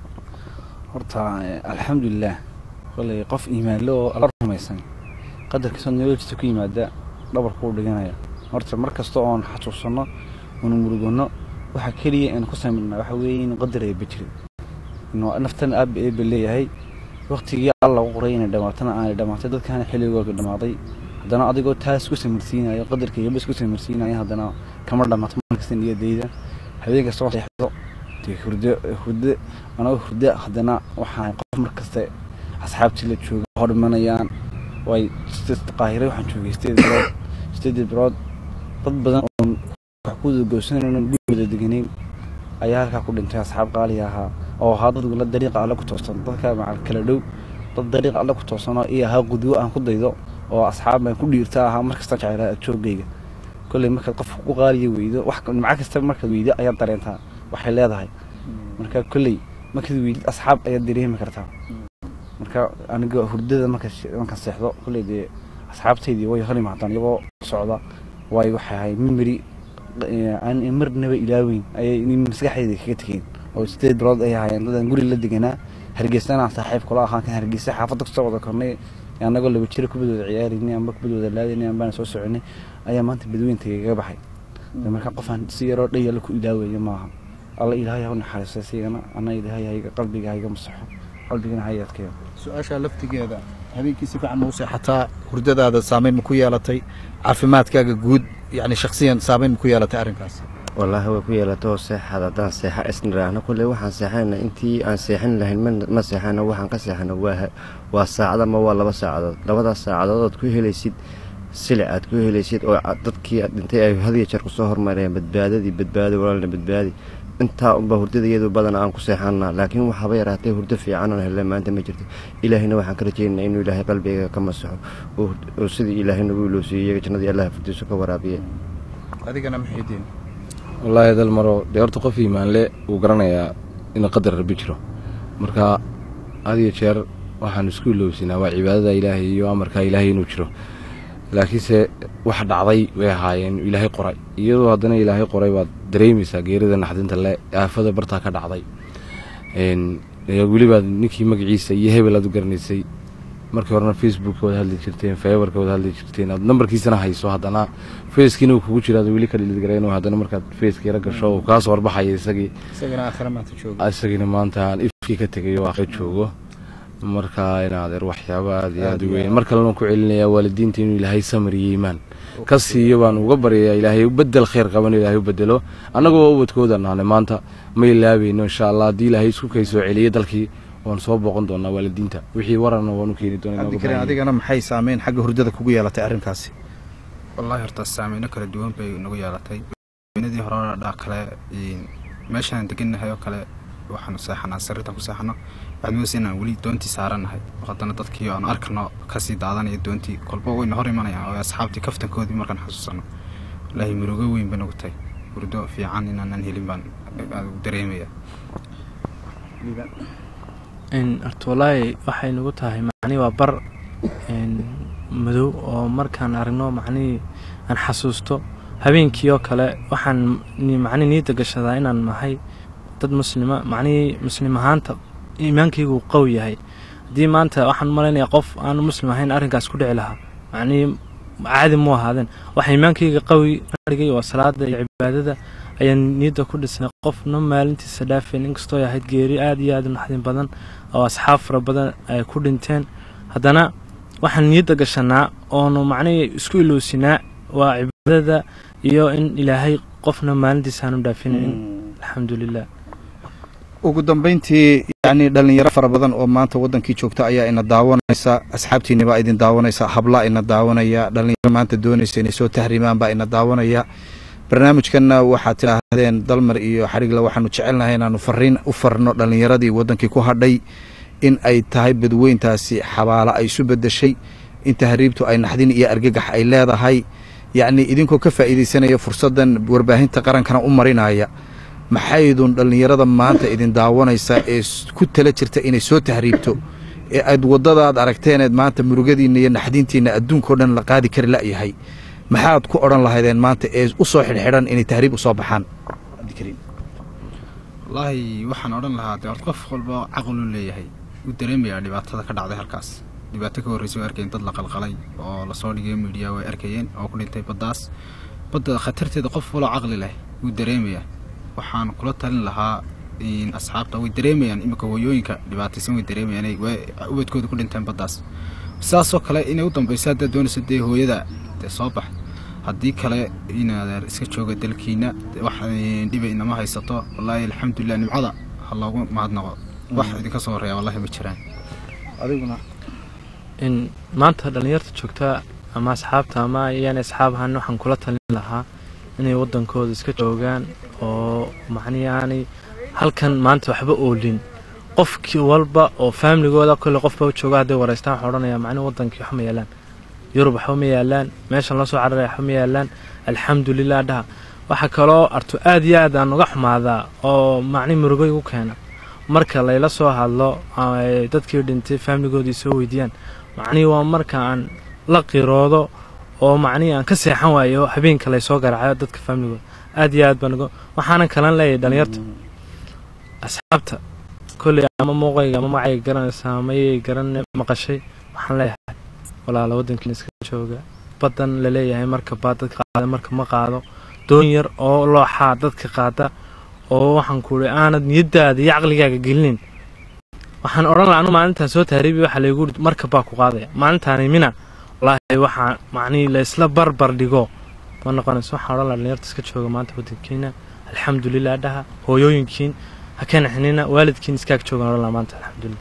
horta alxamdulilah koley qof iimaanle oo alla rumaysan qadarkiisoo nololjiisa ku yimaada dhabarkuu dhiganaya horta mar kasta oon xasuusanno oonu muruganno waxa keliya aan ku samirnaa waxa weeye in qadar eeba jirin inuu naftan aaba eeba leeyahay waktigii alla u qoray inay dhamaatana aanay dhamaatay dadkaana xilligooga dhamaaday haddana adigoo taas ku samirsiinayo qadarka eeba isku samirsiinayo haddana kama dhamaato markasta niyadayda habeen kasta oo seexdo dee hurdo hurdo anagoo hurdo haddana waxaan qof mar kasta asxaabtii la jooga hor dhimanayaan way qaahiray waxaan joogay sideed bilood sideed bilood dad badan oo wax ku goosanayn gurigooda deganayn ayaa halkaa ku dhintay asxaab qaaliga ahaa oo ahaa dad la dariiqa alle ku toosan dadka macal kala dhow dad dariiqa alle ku toosanoo iyo ahaa qudwo aan ku daydo oo asxaab baan ku dhiirta ahaa markasta jeclaa joogayga kolley markaad qof ku qaaliya weydo wax nimco kasta markaad weydo ayaad dareentaa waxay leedahay marka kolley markaad weydid asxaab ayaad dareemi kartaa marka aniga hurdada marka markaan seexdo kolley dee asxaabtaydii way hor imaadaan iyagoo socda waayo waxay ahay mimeri aan marnaba ilaaweyn ayay maskaxdayda kaga tegeen oo sideed bilood ay ahaayeen dadaan guri la deganaa hargeysana aan saaxiib kula ahaan kan hargeysa xaafadda kusoo wada kornay annagoo laba jira kubadooda ciyaarinay amba kubadooda laadaynay ambaan soo soconay ayaa maanta badweynta igaga baxay marka qofaan si yaroo dhayala ku ilaaweeyo maaha alla ilaahay ha u naxariistay sigana anna ilaahay hayga qalbiga hayga masaxo qalbigana ha adkeeyo su-aasha laftigeeda habeenkii si fiican ma u seexataa hurdadaada saameyn ma ku yeelatay caafimaadkaaga guud yani shaksiyan saameyn ma ku yeelatay arrinkaas wallaahi way ku yeelatoo seexad haddaan seexa isniraahno kulley waxaan seexanayna intii aan seexan lahayn ma seexano waxaan ka seexano waa waa saacad ama waa laba saacadood labadaas saacadood ood ku helaysid silic aad ku helaysid oo dadkii dhintay ay hadiyo jeer kusoo hormareen badbaadadii badbaadi walaalna badbaadi intaa unba hurdada iyadu badan aan ku seexanaa laakiin waxaaba yaraatee hurdo fiican aan helay maanta ma jirto ilaahayna waxaan ka rajeynaa inuu ilaahay qalbigayga ka masaxo oo oo sidii ilaahay nagu iloosiiyey iyaga jannadii allah furdiisu ka waraabiye adigana muxiidiin wallaahi dal maro dee horta qof iimaanle wuu garanayaa in qadar rabbi jiro marka had iyo jeer waxaan isku ilowsinaa waa cibaadada ilaahay iyo amarka ilaahay inuu jiro laakiinse wax dhacday way ahaayeen ilaahay qoray iyadoo haddana ilaahay qoray baad dareemaysaa geerida naxdinta le aafada bartaa ka dhacday Een, ee welibaad ninkii magaciisa iyo hebel aad u garanaysay markii horena facebookka wada hadli jirteen fiberka wada hadli jirteen aad nambarkiisana hayso haddana facekiina uu kugu jira aad weli ka dhilidgareen haddana markaad faceki yara gasho uu kaa soo horbaxaya isagii isagana aakhira maanta jooga isagina maanta aan ifkii ka tegayo waa ka joogo marka in adeer waxyaabo aad iyo aad u weyn mar kalena ku celinayaa waalidiinta inuu ilaahay samir iyo iimaan ka siiyo baan uga baryayaa ilaahay bedel khayr qaban ilaahay u bedelo annagoo ubadkooda nahnay maanta ma ilaabayno insha allah haddii ilaahay isku kay soo celiyo dalkii waan soo booqan doonaa waalidiinta wixii wararna waan u keeni doonaa inooga cabdikariin baahan adigana maxay saameyn xagga hurdada kugu yeelatay arrinkaasi wallaahi horta saameyno kala duwan bay nagu yeelatay sameynadii hore dhaa kale een, meeshaan degannahay oo kale waxaanu seexanaa sariirtan ku seexano waxaad moodaysa inaan weli doontii saaranahay haddana dadkii aan arkano kasii daadanaya doontii kolba wayna hor imanayaan oo asxaabtii kaftankoodii markaan xasuusano wallaahi murugo weyn ba nagu tahay hurdo fiican inaanan helin baan aad u dareemaya in horta wallaahi waxay nagu tahay macnii waa bar een, madow oo markaan aragno macnihii aan xasuusto habeenkii oo kale waxaan ni- macnii niyadda gashadaa inaan nahay dad muslima macnihii muslim ahaanta iimaankaygu uu qawi yahay haddii maanta waxaan u malaynayaa qof aan muslim ahayn arrinkaas ku dhici lahaa macnihii caadi mu ahaadeen waxa iimaankayga qawi ka dhigay waa salaada iyo cibaadada ayaan niyadda ku dhisnay qofna maalintiisa dhaafeen inkastoo ay ahayd geeri aad iyo aad u naxdin badan oo asxaab fara badan ay ku dhinteen haddana waxaan niyadda gashanaa oonu macnihii isku ilowsinaa waa cibaadada iyo in ilaahay qofna maalintiisa aanu dhaafinayn alxamdulilah ugu dambayntii yacni dhallinyaro fara badan oo maanta waddankii joogta ayaa ina daawanaysa asxaabtiinni baa idin daawanaysa hablaa ina daawanaya dhallinyaro maanta doonaysa inay soo tahriimaan baa ina daawanaya barnaamijkanna waxaad tidhaahdeen dalmar iyo xadhigla waxaanu jecelnahay inaanu fariin u farno dhallinyaradii waddankii ku hadhay in ay tahay badweyntaasi xabaalo ay isu beddeshay in tahriibtu ay naxdin iyo argagax ay leedahay yacni idinkoo ka faa'iidaysanaya fursaddan warbaahinta qarankana u marinaya maxaydun dhallinyarada maanta idin daawanaysa ee s- ku tala jirta inay soo tahriibto ee aad waddadaad aragteeneed maanta murugadiinna iyo naxdintiinna adduunkao dhan la qaadi kari la'yahay maxaad ku odhan lahaydeen maanta ee u soo xidhxidhan inay tahriib u soo baxaan cabdikariim wallaahi waxaan odhan lahaa dee horta qof walba caqlu leeyahay wuu dareemayaa dhibaatada ka dhacday halkaas dhibaato ka horreysay way arkayeen dad la qalqalay oo lasoo dhigay miidiya way arkayeen oo ku dhintay baddaas badda khatarteeda qof waloo caqli leh wuu dareemayaa waxaan kula talin lahaa in asxaabta way dareemayaan iminka hooyooyinka dhibaataysan way dareemayaan inay way ubadkooda ku dhinteen baddaas sidaasoo kale inay u dambayso haddaad doonayso dee hooyada dee soo bax haddii kale inaad iska jooga dalkiina wax dhiba inama haysato wallaahi alxamdulilah nimcada ha loogu mahadnaqo wax idinka soo horeeya wallahi ma jiraan adiguna in maanta dhallinyarta joogta ama asxaabta ama iyaan asxaab ahaan waxaan kula talin lahaa inay waddankooda iska joogaan oo macnihi aanay halkan maanta waxba oolin qofkii walba oo faamiligooda kolle qofba jooga hadday wareystaan waxaan odhanayaa macnihi waddankii waxba ma yaalaan yurub waxba ma yaalaan meeshan loo soo cararaya waxba ma yaalaan alxamdulilah dhaha waxaa kaloo arto aad iyo aad aan uga xumaadaa oo macni murugo igu keena marka layla soo hadlo ay dadkii dhintay faamiligoodii soo weydiiyaan macnihii waa marka aan la qiroodo oo macnihii aan ka seexan waayo habeenka laysoo garaacayo dadka faamiligooda aad iyo aad baan uga waxaanan kalan leeyahay dhalinyarta asxaabta kolley ama muuqayga ama magacayga garanaysaa ama iyay garan maqashay waxaan leeyahay walaala waddankiina iska jooga baddan la leeyahay marka baa dadka qaada marka ma qaado doon yar oo looxaa dadka qaada oo waxaan ku uri aanad niyadaada iyo caqligaaga gelinin waxaan odhan laha anu maalintaan soo tahriibi waxaa laygu uri marka baa ku qaadaya maalintaani mina wallaahi waxaa macnihii laysla barbar dhigo ma noqonayso waxaan odhan laha dhalinyarta iska jooga maanta waddankiina alxamdulilah dhaha hooyooyinkiin ha ka naxnina waalidkiin iskaag joogaan odhan laha maanta alxamdulilah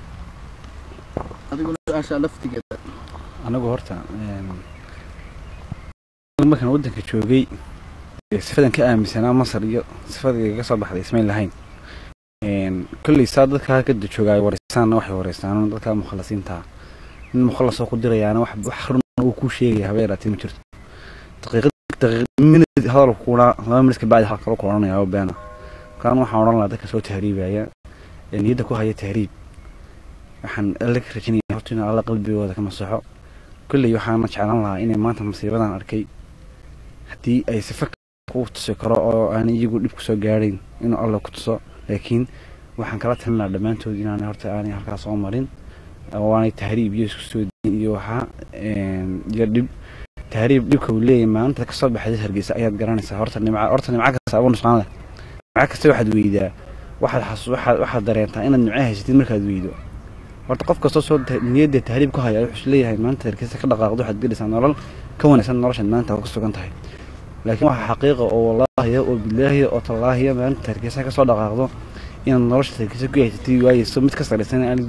adiguna su-aasha laftigeeda anagu horta een, markaan waddanka joogay dee sifadan ka aaminsanaa masar iyo sifada igaga soo baxday ismayn lahayn kolley saa dadka halkada joogaa wareysaanna waxay wareystaan dadka mukhalasiinta nin mukhalas oo ku dirayaana wax wax run uu ku sheegaya haba yaraatee ma jirto daqiiqad daqiiqad minid hadal kuna laba minid kabacdi hal kale ku odhanaya oo beena markaan waxaan odhan lahaa dadka soo tahriibaya ee niyadda ku haya tahriib waxaan alle ka rajinaya horta in alla qalbigooda ka masaxo kolley waxaana jeclaan lahaa inay maanta masiibadan arkay haddii ay sifa ku tusi karo oo aan iyagu dhib kusoo gaadhayn inuu alla ku tuso laakiin waxaan kala talin lahaa dhammaantood inaanay horta aanay halkaas soo marin oo aanay tahriib iyo isku soo diin iyo waxaa iyo dhib tahriib dhibka uu leeyahay maalinta kasoo baxday hargeysa ayaad garanaysaa horta nimca horta nimca kasta abu nusqaan leh nimca kasta waxaad weydaa waxaad xasu waxaad waxaad dareentaa inaad nimco haysatid markaad weydo horta qof kastoo soo niyadda tahriib ku haya wuxuu leeyahay maanta hargeysa ka dhaqaaqdo waxaad gelaysaa nolol ka wanaagsan noloshaad maanta ku sugan tahay laakiin waxaa xaqiiqa oo wallaahiya oo bilaahiya oo tallaahiya maalinta hargeysa ka soo dhaqaaqdo inaad nolosha hargeysa ku haysatay waayeyso mid ka saraysan aan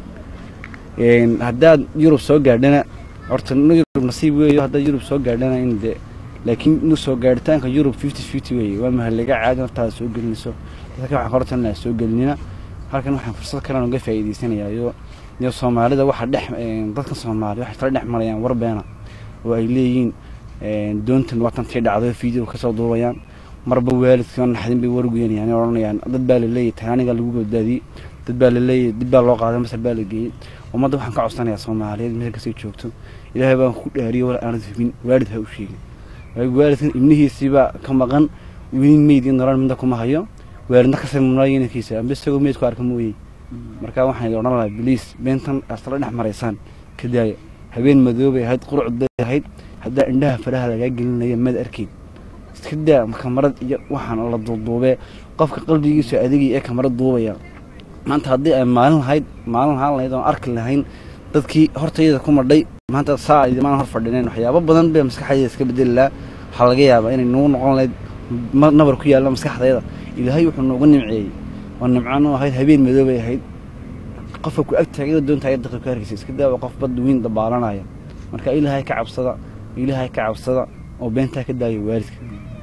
gelayn haddaad yurub soo gaadhana horta yurub nasiib weeyo haddaad yurub soo gaadhana in de laakiin inuu soo gaadhitaanka yurub fifty fifty weeye waa mahalaga caadi hortaada soo gelinayso dadka waxaan horta inaa soo gelinina halkan waxaan fursad kalan uga faa'iidaysanayaa iyo iyo soomaalida waxa dhex dadka soomaaliya waxay tala dhex marayaan war beena oo ay leeyihiin doontan waatan tii dhacdo video kasoo duubayaan marba waalidkii naxdin bay warguyanayaan odhanayaan dad baa laleeyahay taaniga lagu badbaadiyey dad baa laleeyahay dib baa loo qaaday masar baa la geeyey ummadda waxaan ka codsanayaa soomaaliyeed meel kastay joogto ilaahay baan ku dhaariyo war aanad hubin waalid ha u sheegin waalidkan ibnihiisiibaa ka maqan weli meyd iyo nolol midna kuma hayo waalidna ka samnaayo inankiisa amba isagoo meyd ku arka mooyey marka waxaan odhan lahaa biliis beentan aad la dhex maraysaan ka daaya habeen madoobay ahayd qurucd bay ahayd haddaa indhaha faraha lagaa gelinaya mad arkeyd iska daa kamarad iyo waxaan la duuduubee qofka qalbigiisu adigii ee kamarad duubaya maanta haddii ay maalin lahayd maalin lahaan lahayd oon arki lahayn dadkii hortayda ku madhay maanta saa idimaan hor fadhineen waxyaabo badan bay maskaxdayda iska bedeli lahaa waxaa laga yaabaa inay nagu noqon lahayd nabar ku yaalla maskaxdayda ilaahay wuxuu noogu nimceeyey oo nimcaan u ahayd habeen madoobay ahayd qofka ku ag taagayda doonta ayad daqiiq ka hargeysa iska daawa qof bad weyn dabaalanaya marka ilaahay ka cabsada ilaahay ka cabsada oo beentaa ka daaya waalidka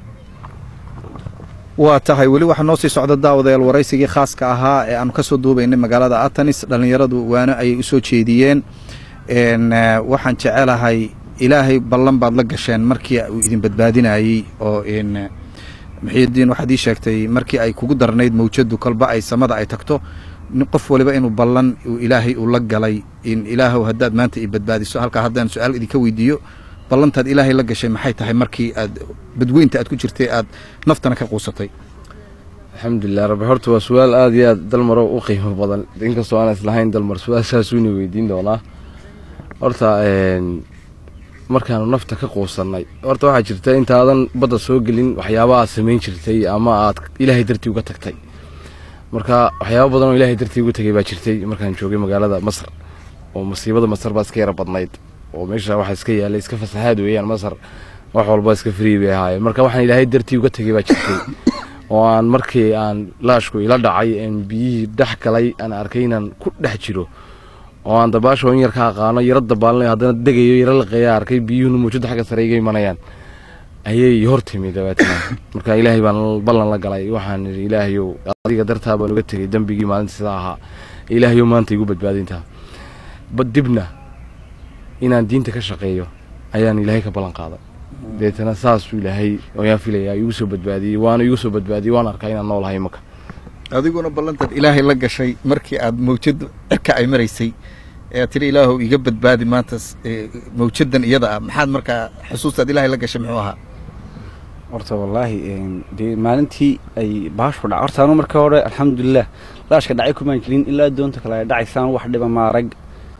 waa tahay weli waxaa noo sii socda daawadayaal waraysigii khaaska ahaa ee aanu ka soo duubaynay magaalada atanis dhallinyaradu waano ayay u soo jeediyeen waxaan jecelahay ilaahay ballan baad la gasheen markii uu idin badbaadinayey oo muxiidiin waxaad ii sheegtay markii ay kugu darnayd mawjadu kolba ay samada ay tagto qof waliba inuu ballan ilaahay uu la galay in ilaahow haddaad maanta i badbaadiso halkaa haddaan su-aal idinka weydiiyo ballantaad ilaahay la gashay maxay tahay markii aad badweynta aad ku jirtay aad naftana ka quusatay alxamdulilah rabbi horta waa su-aal aada iyo aad dalmaro u qiimo badan inkastoo aan islahayn dalmar su-aashaasuuna weydiin doonaa horta markaanu nafta ka quusannay horta waxaa jirta intaadan badda soo gelin waxyaaba aad samayn jirtay ama aad ilaahay dartii uga tagtay marka waxyaaba badan oo ilaahay dartii uga tegay baa jirtay markaan joogay magaalada masar oo masiibada masar baa iska yara badnayd oo meesha waxa iska yaalay iska fasaxaad weeyaan masar wax walba iska free bay ahaayeen marka waxaan ilaahay dartii uga tegay baa jirtay oo aan markii aan laashku ila dhacay een biyihii dhex galay aan arkay inaan ku dhex jiro oo aan dabaasho in yar ka aqaano yaro dabaalnayo haddana degayo yaro laqeeya arkay biyuhuna muujada xagga sare iga imanayaan ayay hor timi dabeetana marka ilaahay baan ballan la galay waxaan idhi ilaahayow adiga dartaa baan uga tegay dembigii maalinta sidaa ahaa ilaahayow maanta igu badbaadintaa dibna inaan diinta ka shaqeeyo ayaan ilaahay ka ballan qaaday deetana saasuu ilaahay ayaan filayaa igu soo badbaadiyey waana igu soo badbaadiyey waan arkaa inaan noolahay imaka adiguna ballantaad ilaahay la gashay markii aad mawjad cirka ay maraysay ee aad tiri ilaahow iga badbaadi maanta mawjadan iyada ah maxaad markaa xusuustaad ilaahay la gashay muxuu ahaa horta wallaahi dee maalintii ay baashu dhac horta anu marka hore alxamdulilah laashka dhacay kumaan jirin ilaa doonta kale ay dhacaysaan wax dhiba maarag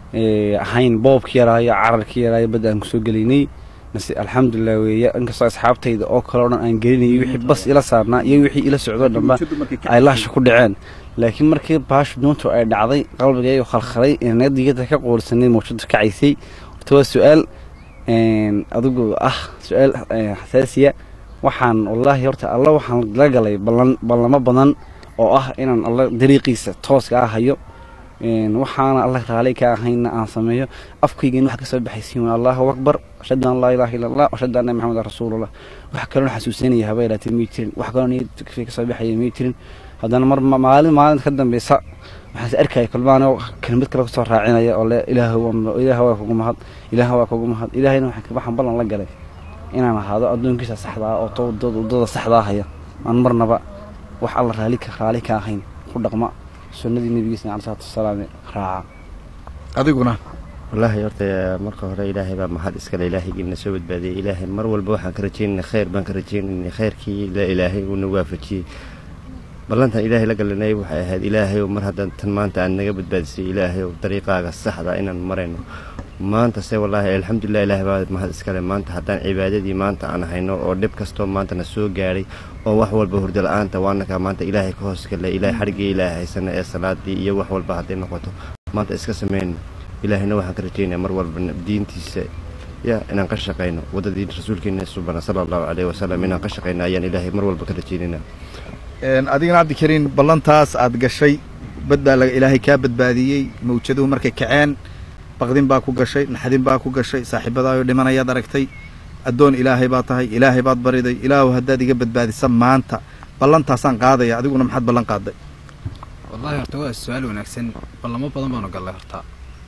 ahayn boobki yaraayo cararki yaraayo badda aan kusoo gelaynay mase alxamdulilah weeye inkastoo asxaabtayda oo kale o dhan aan gelinayay wixii bas ila saarnaa iyo wixii ila socdoo dhanba ay laasha ku dhaceen laakiin markii baashu doontu ay dhacday qalbigaygu khalkhalay inadiyada ka qoorsanay mawjadu kacaysay horta waa su-aal adigu ah su-aal xasaasiya waxaan wallaahi horta alla waxaan la galay ballan ballamo badan oo ah inaan alla dariiqiisa tooska ah hayo een, waxaana allah raali ka ahayna aan sameeyo afkayga in wax kasoo baxaysiin waa allahu akbar ashhadu an laa ilaaha illa allah ashhadu anna maxamedan rasuulullah wax kaloo xasuusanaya haba ilaatee may jirin wax kaloo niyad kasoo baxaya may jirin haddana mar ma- maalin maalin ka dambeysa waxaas arkaya kulmaan kelmad kale kusoo raacinaya oo le ilaahu ilaah waa kugu mahad ilaah waa kugu mahad ilaahayna waxaan waxaan ballan la galay inaan ahaado addoonkiisa saxdaa oo to wadada wadada saxdaa haya aan marnaba wax alla raali ka raali ka ahayn ku dhaqma sunnadii nebigiisa cala salaatu wasalaam raaca adiguna wallaahi horta marka hore ilaahay baa mahad iskale ilaahaygiina soo badbaadiyey ilaahay mar walba waxaan ka rajaynayna khayr baan ka rajaynaynay khayrkii la ilaahay uuna waafajiyey ballantan ilaahay la galanay waxay ahayd ilaahay mar haddaan tan maanta aad naga badbaadisay ilaahay dariiqaaga saxda inaan marayno maanta se wallaahi alxamdulilah ilaahay baa mahad iskale maanta haddaan cibaadadii maanta aan hayno oo dhib kastoo maantana soo gaadhay oo wax walba hurdo la-aanta waanakaa maanta ilaahay ka hoos gallay ilaahay xadhigii ilaahay haysana ee salaadii iyo wax walba hadday noqoto maanta iska samayno ilaahayna waxaan ka rajaynaya mar walba diintiisa ya inaan ka shaqayno waddadii rasuulkeena subana sala allahu caleyhi wasalam inaan ka shaqayno ayaan ilaahay mar walba ka rajaynayna Een, adigana cabdikariin ballantaas aad gashay bad baa laga ilaahay kaa badbaadiyey mawjaduhu markay kaceen baqdin baa ku gashay naxdin baa ku gashay saaxiibadaayo dhimanayaad aragtay addoon ilaahay baa tahay ilaahay baad bariday ilaahu haddaad iga badbaadisa maanta ballantaasaan qaadaya adiguna maxaad ballan qaaday wallahi horta waa su-aal wanaagsan ballamo badan baanu gallay horta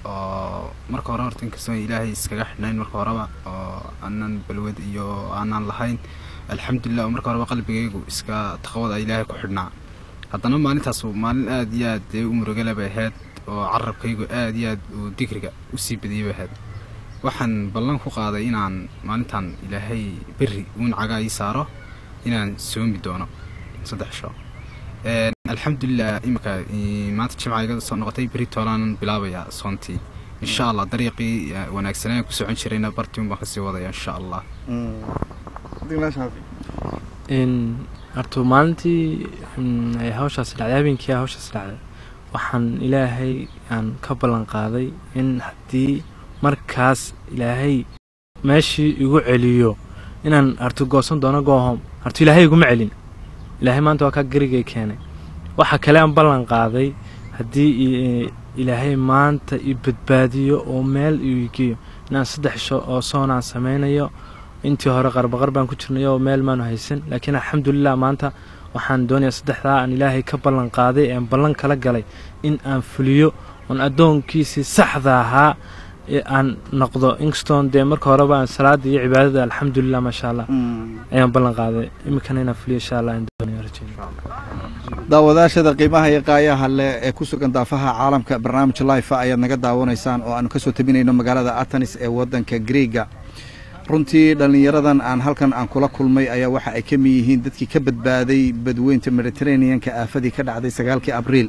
oo marka hore horta inkastoo ilaahay iskaga xidhnayn marka horeba oo aanan balwad iyo aanan lahayn alxamdulilah oo marka horeba qalbigaygu iska taqwada ilaahay ku xidhnaa haddana maalintaas maalin aad iyo aad dee u murugale bay ahayd oo carabkaygu aad iyo aad uu digriga usii badiyey bay ahayd waxaan ballan ku qaaday inaan maalintan ilaahay berri uun cagaa ii saaro inaan soomi doono saddex sho Een, alxamdulilah imika i- maanta jimca iga soo noqotay beri toolaanan bilaabayaa soontii insha allah dariiqii eh, wanaagsanaan ku socon jirayna bartii un baan kasii wadaya insha allah in horta maalintii in ay hawshaas dhacday habeenkii hawshaas dhacday waxaan ilaahay aan ka ballan qaaday in haddii markaas ilaahay meeshii igu celiyo inaan hartu goosan doono goohom hartu ilaahay iguma celin ilaahay maanta waa kaa garigay keenay waxa kale aan ballan qaaday haddii i- ilaahay maanta i badbaadiyo oo meel ii geeyo inaan saddex sho oo soonaan samaynayo intii hore qarbaqar baan ku jirnay oo meel maanu haysan laakiin alxamdulilah maanta waxaan doonayaa saddexdaa aan ilaahay ka ballan qaaday ee aan ballan kala galay in aan fuliyo oon addoonkiisii saxda ahaa ee aan noqdo inkastoon dee marka horeba aan salaada iyo cibaadada alxamdulilah maasha allah ayaan ballan qaaday iminkana inaan fuliyo insha allah aan doonaya rajeyna daawadaashada qiimaha iyo qaayaha leh ee ku sugan daafaha caalamka barnaamij life ayaad naga daawanaysaan oo aanu ka soo tabinayno magaalada atanis ee waddanka greega runtii dhallinyaradan aan halkan aan kula kulmay ayaa waxa ay ka mid yihiin dadkii ka badbaaday badweynta mediterraneanka aafadii ka dhacday sagaalkii abriil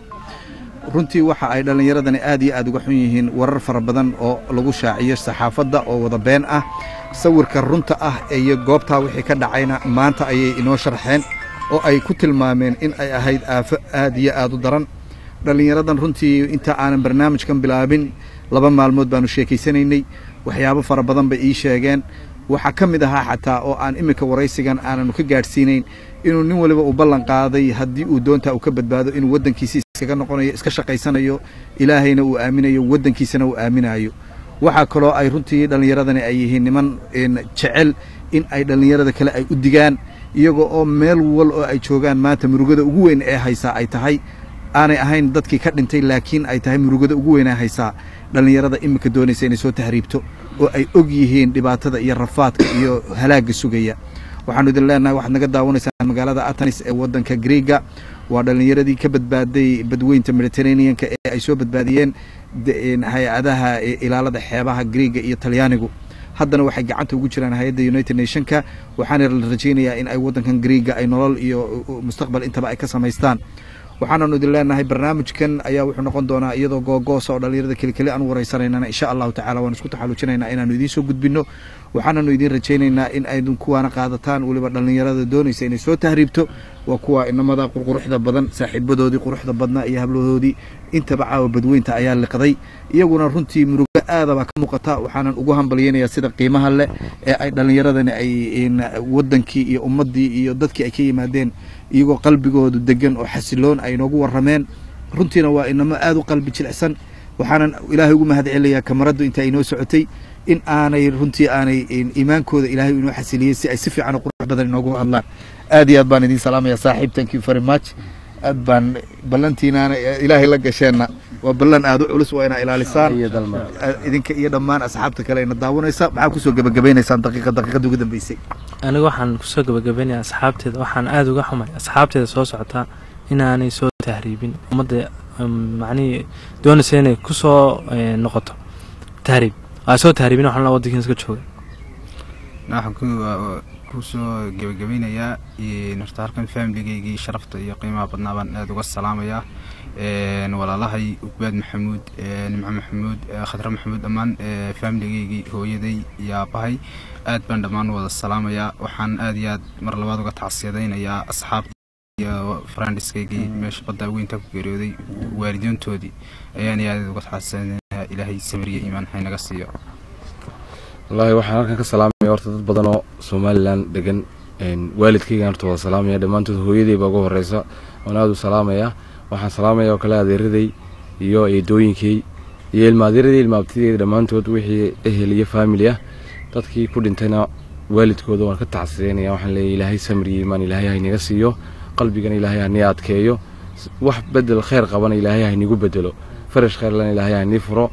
runtii waxa ay dhallinyaradani aad iyo aad uga xun yihiin warar fara badan oo lagu shaaciyo saxaafadda oo wada been ah sawirka runta ah iyo goobtaa wixii ka dhacayna maanta ayay inoo sharxeen oo ay ku tilmaameen in ay ahayd aafo aad iyo aad u daran dhallinyaradan runtii inta aanan barnaamijkan bilaabin laba maalmood baanu sheekaysanaynay waxyaabo fara badan bay ii sheegeen waxaa ka mid ahaa xataa oo aan iminka waraysigan aananu ka gaadhsiinayn inuu nin waliba uu ballan qaaday haddii uu doontaa uu ka badbaado inuu waddankiisi iskaga noqonayo iska shaqaysanayo ilaahayna uu aaminayo waddankiisana uu aaminayo waxaa kaloo ay runtii dhallinyaradani ay yihiin niman een, jecel in ay dhallinyarada kale ay u digaan iyagoo oo meel wal oo ay joogaan maanta murugada ugu weyn ee haysaa ay tahay aanay ahayn dadkii ka dhintay laakiin ay tahay murugada ugu weyn ee haysaa dhallinyarada iminka doonaysa inay soo tahriibto oo ay og yihiin dhibaatada iyo rafaadka iyo halaagga sugaya waxaanu idin leenahay waxaad naga daawanaysaan magaalada atanis ee waddanka greega waa dhallinyaradii ka badbaaday badweynta mediterraneanka ee ay soo badbaadiyeen de- een, hay-adaha ee ilaalada xeebaha greega iyo talyaanigu haddana waxay gacanta ugu jiraan hay-adda united nationka waxaana la rajaynayaa in ay waddankan greega ay nolol iyo uh, uh, mustaqbal intaba ay ka samaystaan waxaananu idin leenahay barnaamijkan ayaa wuxuu noqon doonaa iyadoo googoosa oo dhallinyarada kelikeli aan u waraysanaynana insha allahu tacala waan isku taxallujinaynaa inaanu idiin soo gudbinno waxaananu idiin rajaynaynaa in aydun kuwaana qaadataan weliba dhallinyarada doonaysa inay soo tahriibto waa kuwa inamada qurquruxda badan saaxiibadoodii quruxda badnaa iyo hablahoodii intaba caawa badweynta ayaa liqday iyaguna runtii murugo aadabaa ka muuqata waxaanan ugu hambalyaynayaa sida qiimaha leh ee ay dhallinyaradani ay in wadankii iyo ummaddii iyo dadkii ay ka yimaadeen iyagoo qalbigoodu degan oo xasiloon ay noogu warrameen runtiina waa inamo aada u qalbi jilicsan waxaanan ilaahay ugu mahad celinayaa kamaraddu inta ay noo socotay in aanay runtii aanay iimaankooda ilaahay inoo xasiliyey si ay si fiican oo qurux badan inoogu hadlaan aad iyo aad baan idiin salaamaya saaxiib thank you very much aad baan ballantiinaana ilaahay la gasheenna waa ballan aada u culus waa inaa ilaalisaan idinka iyo dhammaan asxaabta kale ina daawanaysa maxaa kusoo gebagabaynaysaan daqiiqa daqiiqada ugu dambeysay aniga waxaan kusoo gabagabaynaya asxaabteeda waxaan aada uga xumay asxaabteeda soo socotaa inaanay soo tahriibin ummadda macnihii doonaysa inay kusoo noqoto tahriib aa soo tahriibin waxaan la wadankiina iska jooga waxaan ku kusoo gebagabeynayaa horta halkan familigaygii sharafta iyo qiimaha badnaa baan aada uga salaamayaa walaalahay ugbaad maxamuud nimco maxamuud khadre maxamuud dhammaan familigaygii hooyaday iyo aabahay aad baan dhammaan wada salaamayaa waxaan aad iyo aad mar labaad uga tacsiyadaynayaa asxaabta iyo farandiskaygii meesha badda weynta ku geeriyooday waalidiintoodii ayaan aad uga tacsiyadaynayaa ilaahay samiriya iimaan haynaga siiyo wallaahi waxaan halkan ka salaamaya horta dad badan oo somalilan degan waalidkaygan horta wada salaamaya dhammaantood hooyaday baa ugu horeysa waan aada u salaamaya waxaan salaamaya oo kale adeeraday iyo eedooyinkay iyo ilma adeeraday ilma abtideeda dhammaantood wixii ehel iyo faamili ah dadkii ku dhintayna waalidkooda waan ka tacsideynaya waxaan leeyahay ilaahay samriyo imaan ilaahay haynaga siiyo qalbigana ilaahay hanii adkeeyo wax bedel kheyr qabana ilaahay haynigu bedelo farash kheyrlana ilaahay hanii furo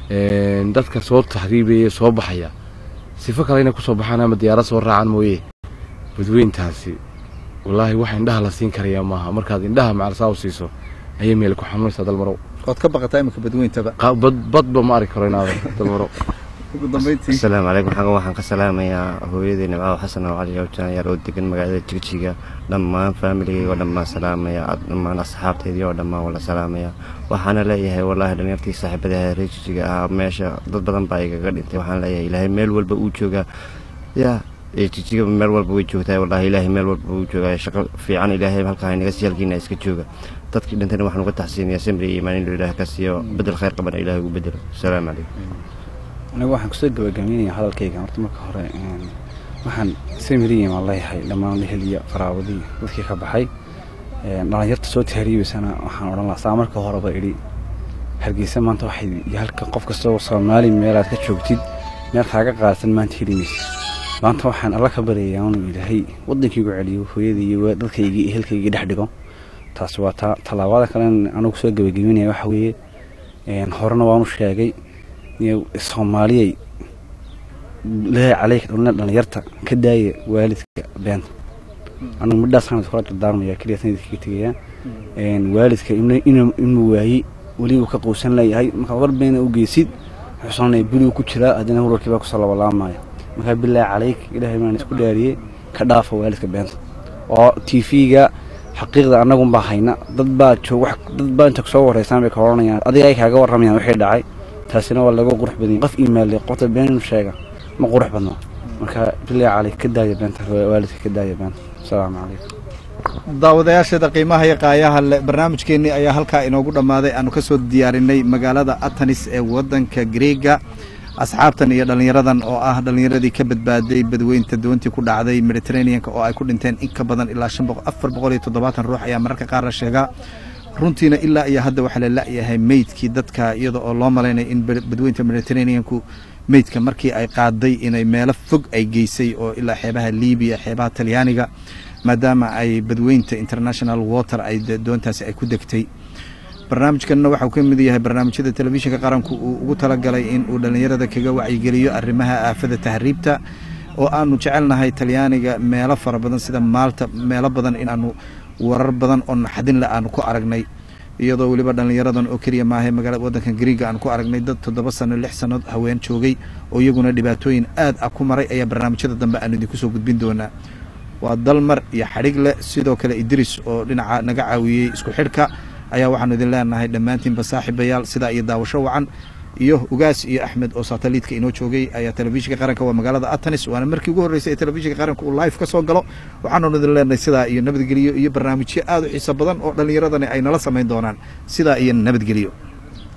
dadka soo taxriibaya soo baxaya sifo kale inay kusoo baxaan ama diyaarad soo raacaan mooye badweyntaasi wallaahi wax indhaha la siin karaya maaha markaad indhaha macalsaa u siiso ayay meel ku xanuunaysaa dalmarow ood ka baqataa imika badweyntaba badba ma arki karo inaad dalmarow ugu dambeyntii asalaamu calaykum xagan waxaan ka salaamayaa hooyadii nimcada xasan oo cali awjanayaal oo degan magaalada jigjiga dhammaan faamiligayga oo dhammaan salaamaya dhammaan asxaabteydii oo dhammaan wala salaamaya waxaana leeyahay wallaahi dhalinyartii saaxiibadaha reer jigjiga ahaa meesha dad badan baa igaga dhintay waxaan leeyahay ilaahay meel walba uu joogaa yaa jigjiga meel walba way joogtaa wallaahi ilaahay meel walba uu joogaa shaqo fiican ilaahay halkaa inaga sii halkiina iska jooga dadkii dhintayna waxaan uga taxsiinayaa samri iyo imaan inuu ilaahay ka siiyo bedel khayr qabana ilaahay ugu bedelo asalaamu calaykum anigu waxaan kusoo gabagabeynaya hadalkayga horta marka hore waxaan samiriyan waan leeyahay dhammaan lahel iyo qaraawadii dadkii ka baxay dhalinyarta soo tahriibaysana waxaan odhan lahaa saa marka horeba idhi hargeysa maanta waxay iyo halka qof kastoo soomaali meelaad ka joogtid meel kaaga qaadsan maanta heli maysa maanta waxaan alla ka baryayaa inuu ilaahay waddankaygu celiyo hooyadii iyo dadkaygii ehelkaygii dhex dhigo taasi waa taa tallaabada kalen anigu kusoo gabagabeynaya waxa weeye horena waanu sheegay soomaaliyay leehay caleyka dhalina dhalinyarta ka daaya waalidka beenta anugu midhaas sanad kula dardaarmaya keliya sanadka ka tegaya waalidka inuu waayey weli uu ka quusan leeyahay markaad war beena u geysid xusanaya biligu ku jiraa haddana warwarkiibaa kusoo labalaamaya markaa bilaahi caleyk ilaahay baan isku dhaariyey ka dhaafa waalidka beenta oo t v-ga xaqiiqda annagunbaa hayna dad baa joog dad baa inta kusoo wareysaan bay ka odhanayaan adiga ay kaaga warramayaan wixii dhacay taasina waa laga qurux badanya qof imaale qofta been inuu sheega ma qurux badno marka bilaahi caleyk ka daaya beenta waalidka ka daaya beenta asalaamu calaykum daawadayaasheeda qiimaha iyo qaayaha le barnaamijkeennii ayaa halkaa inoogu dhammaaday aanu ka soo diyaarinay magaalada atanis ee waddanka greega asxaabtan iyo dhallinyaradan oo ah dhallinyaradii ka badbaaday badweynta doontii ku dhacday mediterraneanka oo ay ku dhinteen in ka badan ilaa afar boqol iyo toddobaatan ruux ayaa mararka qaar la sheegaa runtiina ilaa iyo hadda waxaa la la'yahay meydkii dadka iyada oo loo malaynaya in badweynta mediterraneanku meydka markii ay qaaday inay meelo fog ay geysay oo ilaa xeebaha libiya xeebaha talyaaniga maadaama ay badweynta international water ay doontaasi ay ku degtay barnaamijkanna waxau ka mid yahay barnaamijyada telefishinka qaranku uu ugu talagalay in uu dhallinyarada kaga wacyigeliyo arrimaha aafada tahriibta oo aanu jecelnahay talyaaniga meelo fara badan sida maalta meelo badan in aanu warar badan oo naxadin le aanu ku aragnay iyadoo weliba dhallinyaradan oo keliya maahay magaalada waddanka griiga aan ku aragnay dad toddoba sano lix sanno haween joogay oo iyaguna dhibaatooyin aad ah ku maray ayaa barnaamijyada dambe aanu idinku soo gudbin doonaa waa dalmar iyo xadhig leh sidoo kale idris oo dhinaca naga caawiyey isku xidhka ayaa waxaanu idin leenahay dhammaantiinba saaxiibayaal sidaa iyo daawasho wacan iyo ugaas iyo axmed oo sataliitka inoo joogay ayaa telefishinka qaranka waa magaalada atanis waana markii ugu horreysay ee telefishinka qaranka uu live ka soo galo waxaanu idin leenahay sidaa iyo nabadgelyo iyo barnaamijyo aad u xiiso badan oo dhallinyaradani ay nala samayn doonaan sidaa iyo nabadgelyo